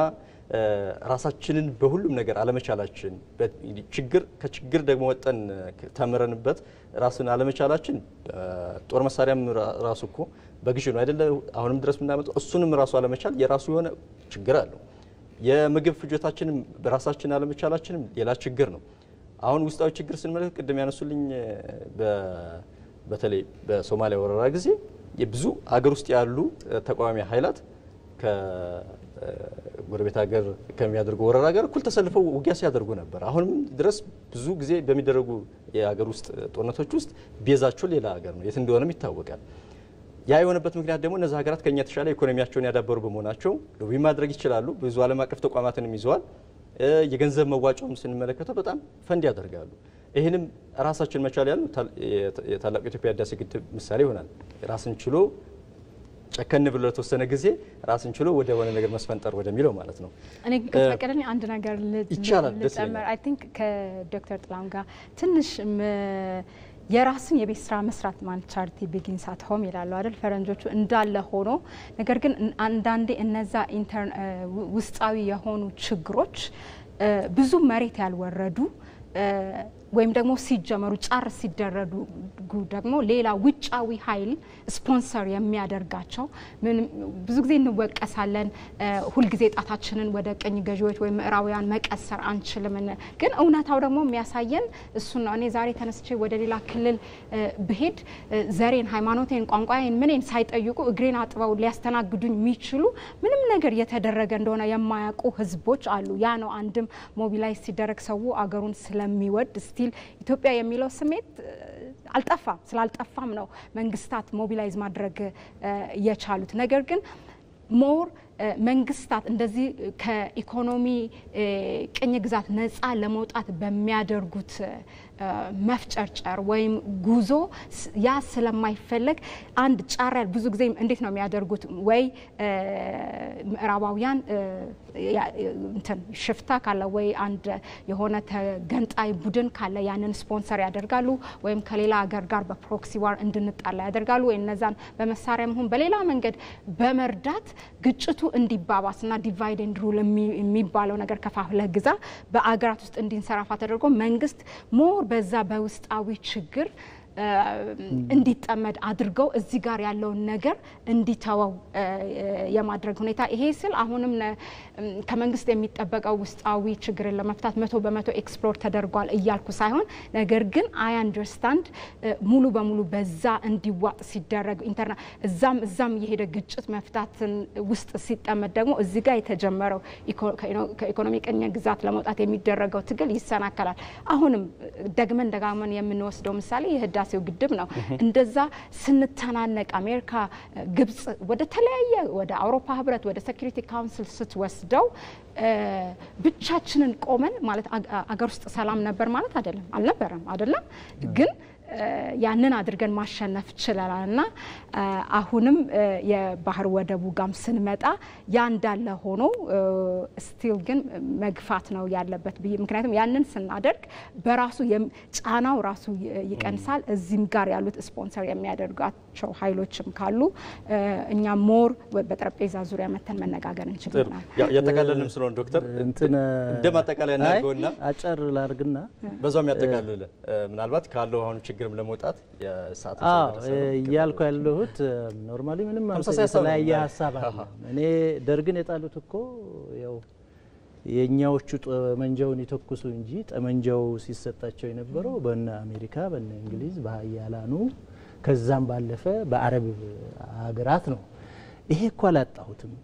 ራሳችንን በሁሉም ነገር አለመቻላችን ችግር ከችግር ደግሞ ወጠን ተምረንበት ራስን አለመቻላችን ጦር መሳሪያም ራሱ እኮ በግዥ ነው አይደለ? አሁንም ድረስ የምናመጣው እሱንም ራሱ አለመቻል የራሱ የሆነ ችግር አለው። የምግብ ፍጆታችንም በራሳችን አለመቻላችንም ሌላ ችግር ነው። አሁን ውስጣዊ ችግር ስንመለከት ቅድም ያነሱልኝ በተለይ በሶማሊያ ወረራ ጊዜ የብዙ አገር ውስጥ ያሉ ተቃዋሚ ኃይላት ከጎረቤት ሀገር ከሚያደርጉ ወረራ ጋር እኩል ተሰልፈው ውጊያ ሲያደርጉ ነበር። አሁንም ድረስ ብዙ ጊዜ በሚደረጉ የሀገር ውስጥ ጦርነቶች ውስጥ ቤዛቸው ሌላ ሀገር ነው፣ የት እንደሆነም ይታወቃል። ያ የሆነበት ምክንያት ደግሞ እነዚህ ሀገራት ከኛ የተሻለ ኢኮኖሚያቸውን ያዳበሩ በመሆናቸው ሎቢ ማድረግ ይችላሉ። ብዙ ዓለም አቀፍ ተቋማትንም ይዘዋል። የገንዘብ መዋጮም ስንመለከተው በጣም ፈንድ ያደርጋሉ። ይህንም ራሳችን መቻል ያሉ የታላቁ የኢትዮጵያ ህዳሴ ግድብ ምሳሌ ይሆናል። ራስን ችሎ ጨከን ብሎ ለተወሰነ ጊዜ ራስን ችሎ ወደ ሆነ ነገር መስፈንጠር ወደሚለው ማለት ነው። እኔ ከተፈቀደልኝ አንድ ነገር ይቻላል፣ ደስ ልጨምር። አይ ቲንክ ከዶክተር ጥላሁን ጋር ትንሽ የራስን የቤት ስራ መስራት ማለት ቻሪቲ ቢጊንስ አት ሆም ይላሉ አይደል ፈረንጆቹ። እንዳለ ሆኖ ነገር ግን አንዳንዴ እነዛ ውስጣዊ የሆኑ ችግሮች ብዙ መሬት ያልወረዱ ወይም ደግሞ ሲጀመሩ ጫር ሲደረጉ ደግሞ ሌላ ውጫዊ ኃይል ስፖንሰር የሚያደርጋቸው ብዙ ጊዜ እንወቀሳለን። ሁልጊዜ ጣታችንን ወደ ቀኝ ገዢዎች ወይም ምዕራባውያን መቀሰር አንችልም። ግን እውነታው ደግሞ የሚያሳየን እሱን ነው። እኔ ዛሬ ተነስቼ ወደ ሌላ ክልል ብሄድ ዘሬን፣ ሃይማኖቴን፣ ቋንቋዬን ምኔን ሳይጠይቁ እግሬን አጥበው ሊያስተናግዱኝ የሚችሉ ምንም ነገር የተደረገ እንደሆነ የማያውቁ ህዝቦች አሉ። ያ ነው አንድም ሞቢላይዝ ሲደረግ ሰው አገሩን ስለሚወድ ስቲል ኢትዮጵያ የሚለው ስሜት አልጠፋም። ስላልጠፋም ነው መንግስታት ሞቢላይዝ ማድረግ የቻሉት። ነገር ግን ሞር መንግስታት እንደዚህ ከኢኮኖሚ ቅኝ ግዛት ነፃ ለመውጣት በሚያደርጉት መፍጨርጨር ወይም ጉዞ ያ ስለማይፈለግ አንድ ጫር ያል ብዙ ጊዜ እንዴት ነው የሚያደርጉት? ወይ ምዕራባውያን እንትን ሽፍታ ካለ ወይ አንድ የሆነ ተገንጣይ ቡድን ካለ ያንን ስፖንሰር ያደርጋሉ፣ ወይም ከሌላ ሀገር ጋር በፕሮክሲ ዋር እንድንጣላ ያደርጋሉ፣ ወይ እነዛን በመሳሪያ መሆን በሌላ መንገድ በመርዳት ግጭቱ እንዲባባስና ዲቫይድ ኤንድ ሩል የሚባለው ነገር ከፋፍለህ ግዛ በአገራት ውስጥ እንዲንሰራፋ ተደርጎ መንግስት ሞር በዛ በውስጣዊ ችግር እንዲጠመድ አድርገው እዚህ ጋር ያለውን ነገር እንዲተወው የማድረግ ሁኔታ ይሄ ስል አሁንም ከመንግስት የሚጠበቀው ውስጣዊ ችግርን ለመፍታት መቶ በመቶ ኤክስፕሎር ተደርጓል እያልኩ ሳይሆን ነገር ግን አይ አንደርስታንድ ሙሉ በሙሉ በዛ እንዲዋጥ ሲደረግ ኢንተርና እዛም እዛም እየሄደ ግጭት መፍታትን ውስጥ ሲጠመድ ደግሞ እዚህ ጋር የተጀመረው ከኢኮኖሚ ቅኝ ግዛት ለመውጣት የሚደረገው ትግል ይሰናከላል። አሁንም ደግመን ደጋግመን የምንወስደው ምሳሌ የህዳሴው ግድብ ነው። እንደዛ ስንተናነቅ አሜሪካ፣ ግብጽ ወደ ተለያየ ወደ አውሮፓ ህብረት ወደ ሴኩሪቲ ካውንስል ስትወስደው ብቻችንን ቆመን ማለት አገር ውስጥ ሰላም ነበር ማለት አይደለም፣ አልነበረም አይደለም ግን ያንን አድርገን ማሸነፍ ችለናል እና አሁንም የባህር ወደቡ ጋም ስንመጣ ያ እንዳለ ሆኖ ስቲል ግን መግፋት ነው ያለበት ብዬ ምክንያቱም ያንን ስናደርግ በራሱ ጫናው ራሱ ይቀንሳል። እዚህም ጋር ያሉት ስፖንሰር የሚያደርጓቸው ኃይሎችም ካሉ እኛ ሞር በጠረጴዛ ዙሪያ መተን መነጋገር እንችላለን። ያጠቃለልንም ስለሆነ ዶክተር እንደ ማጠቃለያ እናድርገውና አጨር ላርግና በዛም ያጠቃልል ምናልባት ካለው አሁኑ ችግርም ለመውጣት የሰዓት እያልኩ ያለሁት ኖርማሊ ምንም የተለያየ ሀሳብ አለ። እኔ ደርግን የጣሉት እኮ ያው የእኛዎቹ ጠመንጃውን ይተኩሱ እንጂ ጠመንጃው ሲሰጣቸው የነበረው በነ አሜሪካ በነ እንግሊዝ በሀያላኑ ከዛም ባለፈ በአረብ ሀገራት ነው። ይሄ እኮ አላጣሁትም።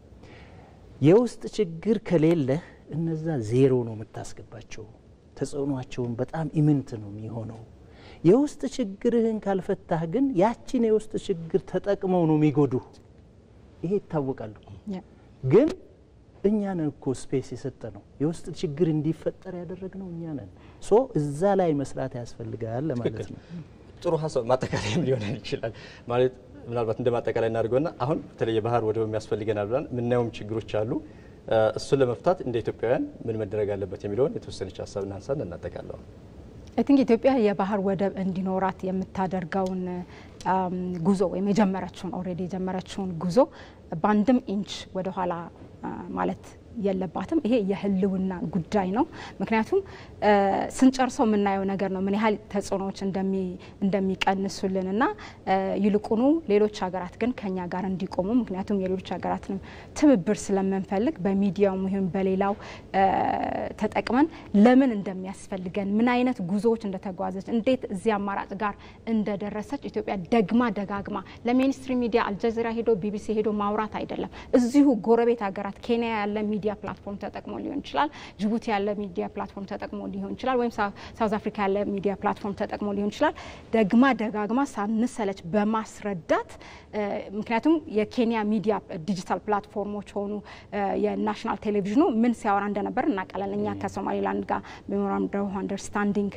የውስጥ ችግር ከሌለህ እነዛ ዜሮ ነው የምታስገባቸው። ተጽዕኗቸውን በጣም ኢምንት ነው የሚሆነው። የውስጥ ችግርህን ካልፈታህ ግን ያችን የውስጥ ችግር ተጠቅመው ነው የሚጎዱ። ይሄ ይታወቃል። ግን እኛ ነን እኮ ስፔስ የሰጠ ነው የውስጥ ችግር እንዲፈጠር ያደረግነው እኛ ነን። ሶ እዛ ላይ መስራት ያስፈልጋል ለማለት ነው። ጥሩ ሀሳብ ማጠቃለያም ሊሆነን ይችላል ማለት ምናልባት እንደ ማጠቃላይ እናድርገውና አሁን በተለይ የባህር ወደብ የሚያስፈልገናል ብለን የምናየውም ችግሮች አሉ። እሱን ለመፍታት እንደ ኢትዮጵያውያን ምን መደረግ አለበት የሚለውን የተወሰነች ሀሳብ እናንሳን እናጠቃለው። አይ ቲንክ ኢትዮጵያ የባህር ወደብ እንዲኖራት የምታደርገውን ጉዞ ወይም የጀመረችውን ኦልሬዲ የጀመረችውን ጉዞ በአንድም ኢንች ወደኋላ ማለት የለባትም። ይሄ የህልውና ጉዳይ ነው። ምክንያቱም ስንጨርሰው የምናየው ነገር ነው ምን ያህል ተጽዕኖዎች እንደሚቀንሱልን እና ይልቁኑ ሌሎች ሀገራት ግን ከኛ ጋር እንዲቆሙ ምክንያቱም የሌሎች ሀገራትንም ትብብር ስለምንፈልግ በሚዲያውም ይሁን በሌላው ተጠቅመን ለምን እንደሚያስፈልገን ምን አይነት ጉዞዎች እንደተጓዘች እንዴት እዚህ አማራጭ ጋር እንደደረሰች ኢትዮጵያ ደግማ ደጋግማ ለሜንስትሪም ሚዲያ አልጀዚራ ሄዶ ቢቢሲ ሄዶ ማውራት አይደለም። እዚሁ ጎረቤት ሀገራት ኬንያ ያለ ሚዲያ ፕላትፎርም ተጠቅሞ ሊሆን ይችላል። ጅቡቲ ያለ ሚዲያ ፕላትፎርም ተጠቅሞ ሊሆን ይችላል። ወይም ሳውዝ አፍሪካ ያለ ሚዲያ ፕላትፎርም ተጠቅሞ ሊሆን ይችላል። ደግማ ደጋግማ ሳንሰለች በማስረዳት ምክንያቱም የኬንያ ሚዲያ ዲጂታል ፕላትፎርሞች ሆኑ የናሽናል ቴሌቪዥኑ ምን ሲያወራ እንደነበር እናውቃለን። እኛ ከሶማሌላንድ ጋር ሜሞራንደም ኦፍ አንደርስታንዲንግ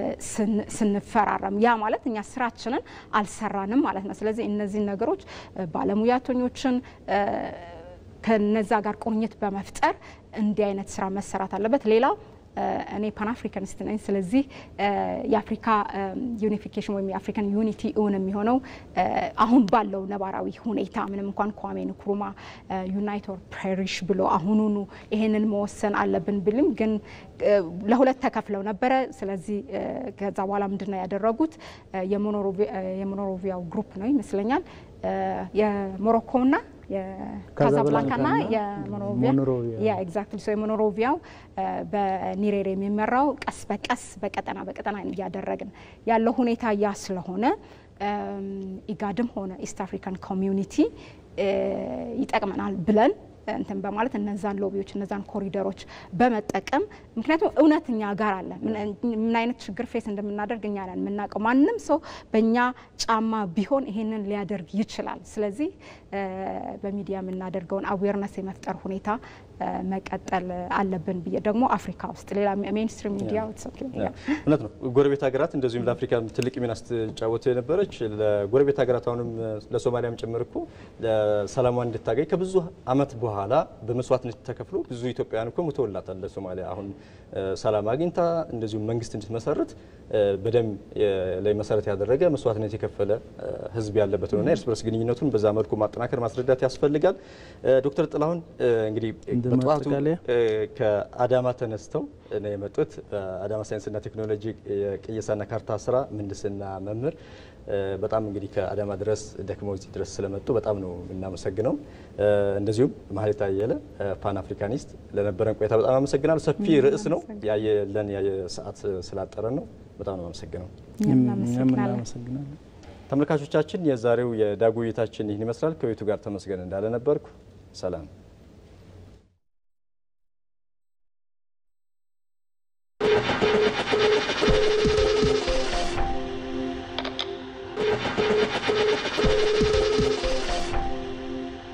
ስንፈራረም ያ ማለት እኛ ስራችንን አልሰራንም ማለት ነው። ስለዚህ እነዚህን ነገሮች ባለሙያተኞችን ከነዛ ጋር ቁርኝት በመፍጠር እንዲህ አይነት ስራ መሰራት አለበት። ሌላው እኔ ፓን አፍሪካኒስት ነኝ። ስለዚህ የአፍሪካ ዩኒፊኬሽን ወይም የአፍሪካን ዩኒቲ እውን የሚሆነው አሁን ባለው ነባራዊ ሁኔታ ምንም እንኳን ኳሜ ንክሩማ ዩናይት ኦር ፔሪሽ ብሎ አሁኑኑ ይሄንን መወሰን አለብን ብልም ግን ለሁለት ተከፍለው ነበረ። ስለዚህ ከዛ በኋላ ምንድን ነው ያደረጉት? የሞኖሮቪያው ግሩፕ ነው ይመስለኛል የሞሮኮና የካዛብላንካና የሞኖሮቪያ ያ ኤግዛክትሊ ሶ የሞኖሮቪያው በኒሬር የሚመራው ቀስ በቀስ በቀጠና በቀጠና እያደረግን ያለው ሁኔታ ያ ስለሆነ ኢጋድም ሆነ ኢስት አፍሪካን ኮሚዩኒቲ ይጠቅመናል ብለን እንትን በማለት እነዛን ሎቢዎች እነዛን ኮሪደሮች በመጠቀም ምክንያቱም እውነት እኛ ጋር አለ። ምን አይነት ችግር ፌስ እንደምናደርግ እኛ ነን የምናውቀው። ማንም ሰው በእኛ ጫማ ቢሆን ይሄንን ሊያደርግ ይችላል። ስለዚህ በሚዲያ የምናደርገውን አዌርነስ የመፍጠር ሁኔታ መቀጠል አለብን ብዬ ደግሞ አፍሪካ ውስጥ ሌላ ሜንስትሪም ሚዲያ እውነት ነው። ጎረቤት ሀገራት እንደዚሁም ለአፍሪካ ትልቅ ሚና ስትጫወት የነበረች ለጎረቤት ሀገራት አሁንም ለሶማሊያም ጭምር እኮ ሰላሟ እንድታገኝ ከብዙ ዓመት በኋላ በመስዋዕትነት ተከፍሎ ብዙ ኢትዮጵያውያን እኮ ሙተውላታል ለሶማሊያ አሁን ሰላም አግኝታ እንደዚሁም መንግስት እንድትመሰርት በደም ላይ መሰረት ያደረገ መስዋዕትነት የከፈለ ህዝብ ያለበት ነውና እርስ በርስ ግንኙነቱን በዛ መልኩ ማጠናከር ማስረዳት ያስፈልጋል። ዶክተር ጥላሁን እንግዲህ በጠዋቱ ከአዳማ ተነስተው ነው የመጡት። በአዳማ ሳይንስና ቴክኖሎጂ የቅየሳና ካርታ ስራ ምህንድስና መምህር በጣም እንግዲህ ከአዳማ ድረስ ደክመው እዚህ ድረስ ስለመጡ በጣም ነው የምናመሰግነው። እንደዚሁም ማህሌት አየለ ፓን አፍሪካኒስት ለነበረን ቆይታ በጣም አመሰግናለሁ። ሰፊ ርዕስ ነው ያየለን ሰዓት ስላጠረን ነው። በጣም ነው አመሰግነው። እናመሰግናለን። ተመልካቾቻችን የዛሬው የዳጉ ውይይታችን ይህን ይመስላል። ከቤቱ ጋር ተመስገን እንዳለ ነበርኩ። ሰላም Thank you.